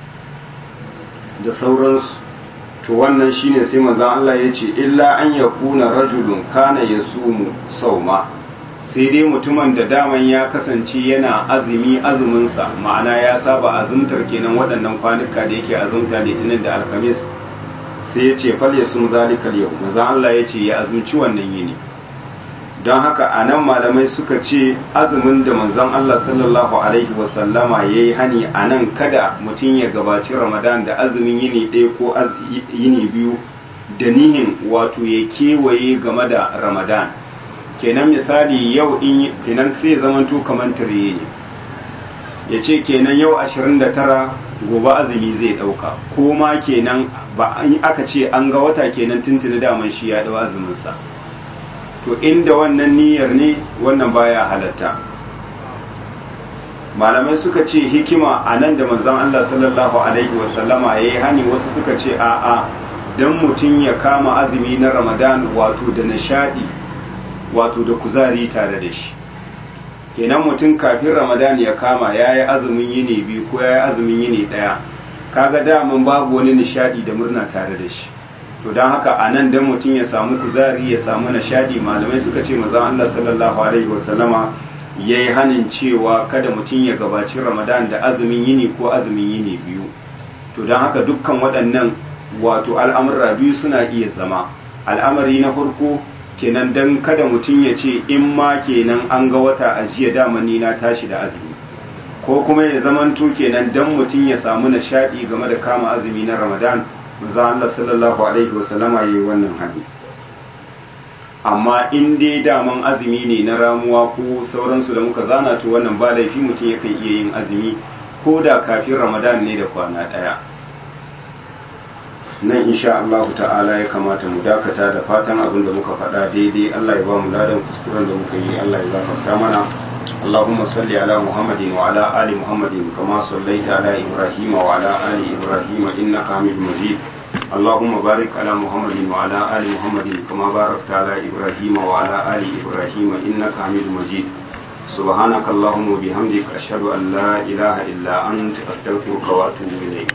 da sauransu to wannan shine sai manzon Allah ya ce illa an yakuna rajulun kana yasumu sauma sai dai mutumin da daman ya kasance yana azumi azuminsa ma'ana ya saba azumtar kenan waɗannan kwanuka da yake azumta litinin da alhamis sai ya ce fal yasum zalikal yau manzon Allah ya ce ya azumci wannan yini don haka a nan malamai suka ce azumin da manzon Allah sallallahu Alaihi wasallama ya yi hani a nan kada mutum ya gabaci ramadan da azumin yini ɗaya ko yini biyu da nihin wato ya kewaye game da ramadan kenan misali yau in kenan sai zamanto kamar tare ne ya ce kenan yau 29 gobe azumi zai ɗauka ko ma kenan ba aka ce an ga wata kenan tuntuni daman shi ya ɗau azuminsa to inda wannan niyyar ne wannan baya halatta malamai suka ce hikima a nan da manzon Allah sallallahu alaihi wasallama ya yi hani wasu suka ce a'a don mutum ya kama azumi na ramadan wato da nishadi wato da kuzari tare da shi kenan mutum kafin ramadan ya kama ya yi azumin yini biyu ko ya yi azumin yini ɗaya kaga daman babu wani nishadi da murna tare da shi to don haka a nan don mutum ya samu kuzari ya samu nishadi malamai suka ce mazan Allah sallallahu alaihi wasallama ya yi hanin cewa kada mutum ya gabaci ramadan da azumin yini ko azumin yini biyu to don haka dukkan waɗannan wato al'amurra biyu suna iya zama al'amari na farko kenan don kada mutum ya ce in ma kenan an ga wata a jiya damani na tashi da azumi ko kuma ya zamanto kenan don mutum ya samu nishadi game da kama azumi na ramadan manzo Allah sallallahu alaihi wasallama yayi wannan hadi amma in dai daman azumi ne na ramuwa ko sauransu da muka zana to wannan ba laifi mutum yakan iya yin azumi ko da kafin ramadan ne da kwana daya nan insha Allah ta'ala ya kamata mu dakata da fatan abin da muka faɗa daidai Allah ya ba mu ladan kuskuren da muka yi Allah ya gafarta mana اللهم صل على محمد وعلى آل محمد كما صليت على إبراهيم وعلى آل إبراهيم إنك حميد مجيد اللهم بارك على محمد وعلى آل محمد كما باركت على إبراهيم وعلى آل إبراهيم إنك حميد مجيد سبحانك اللهم وبحمدك أشهد أن لا إله إلا أنت أستغفرك وأتوب إليك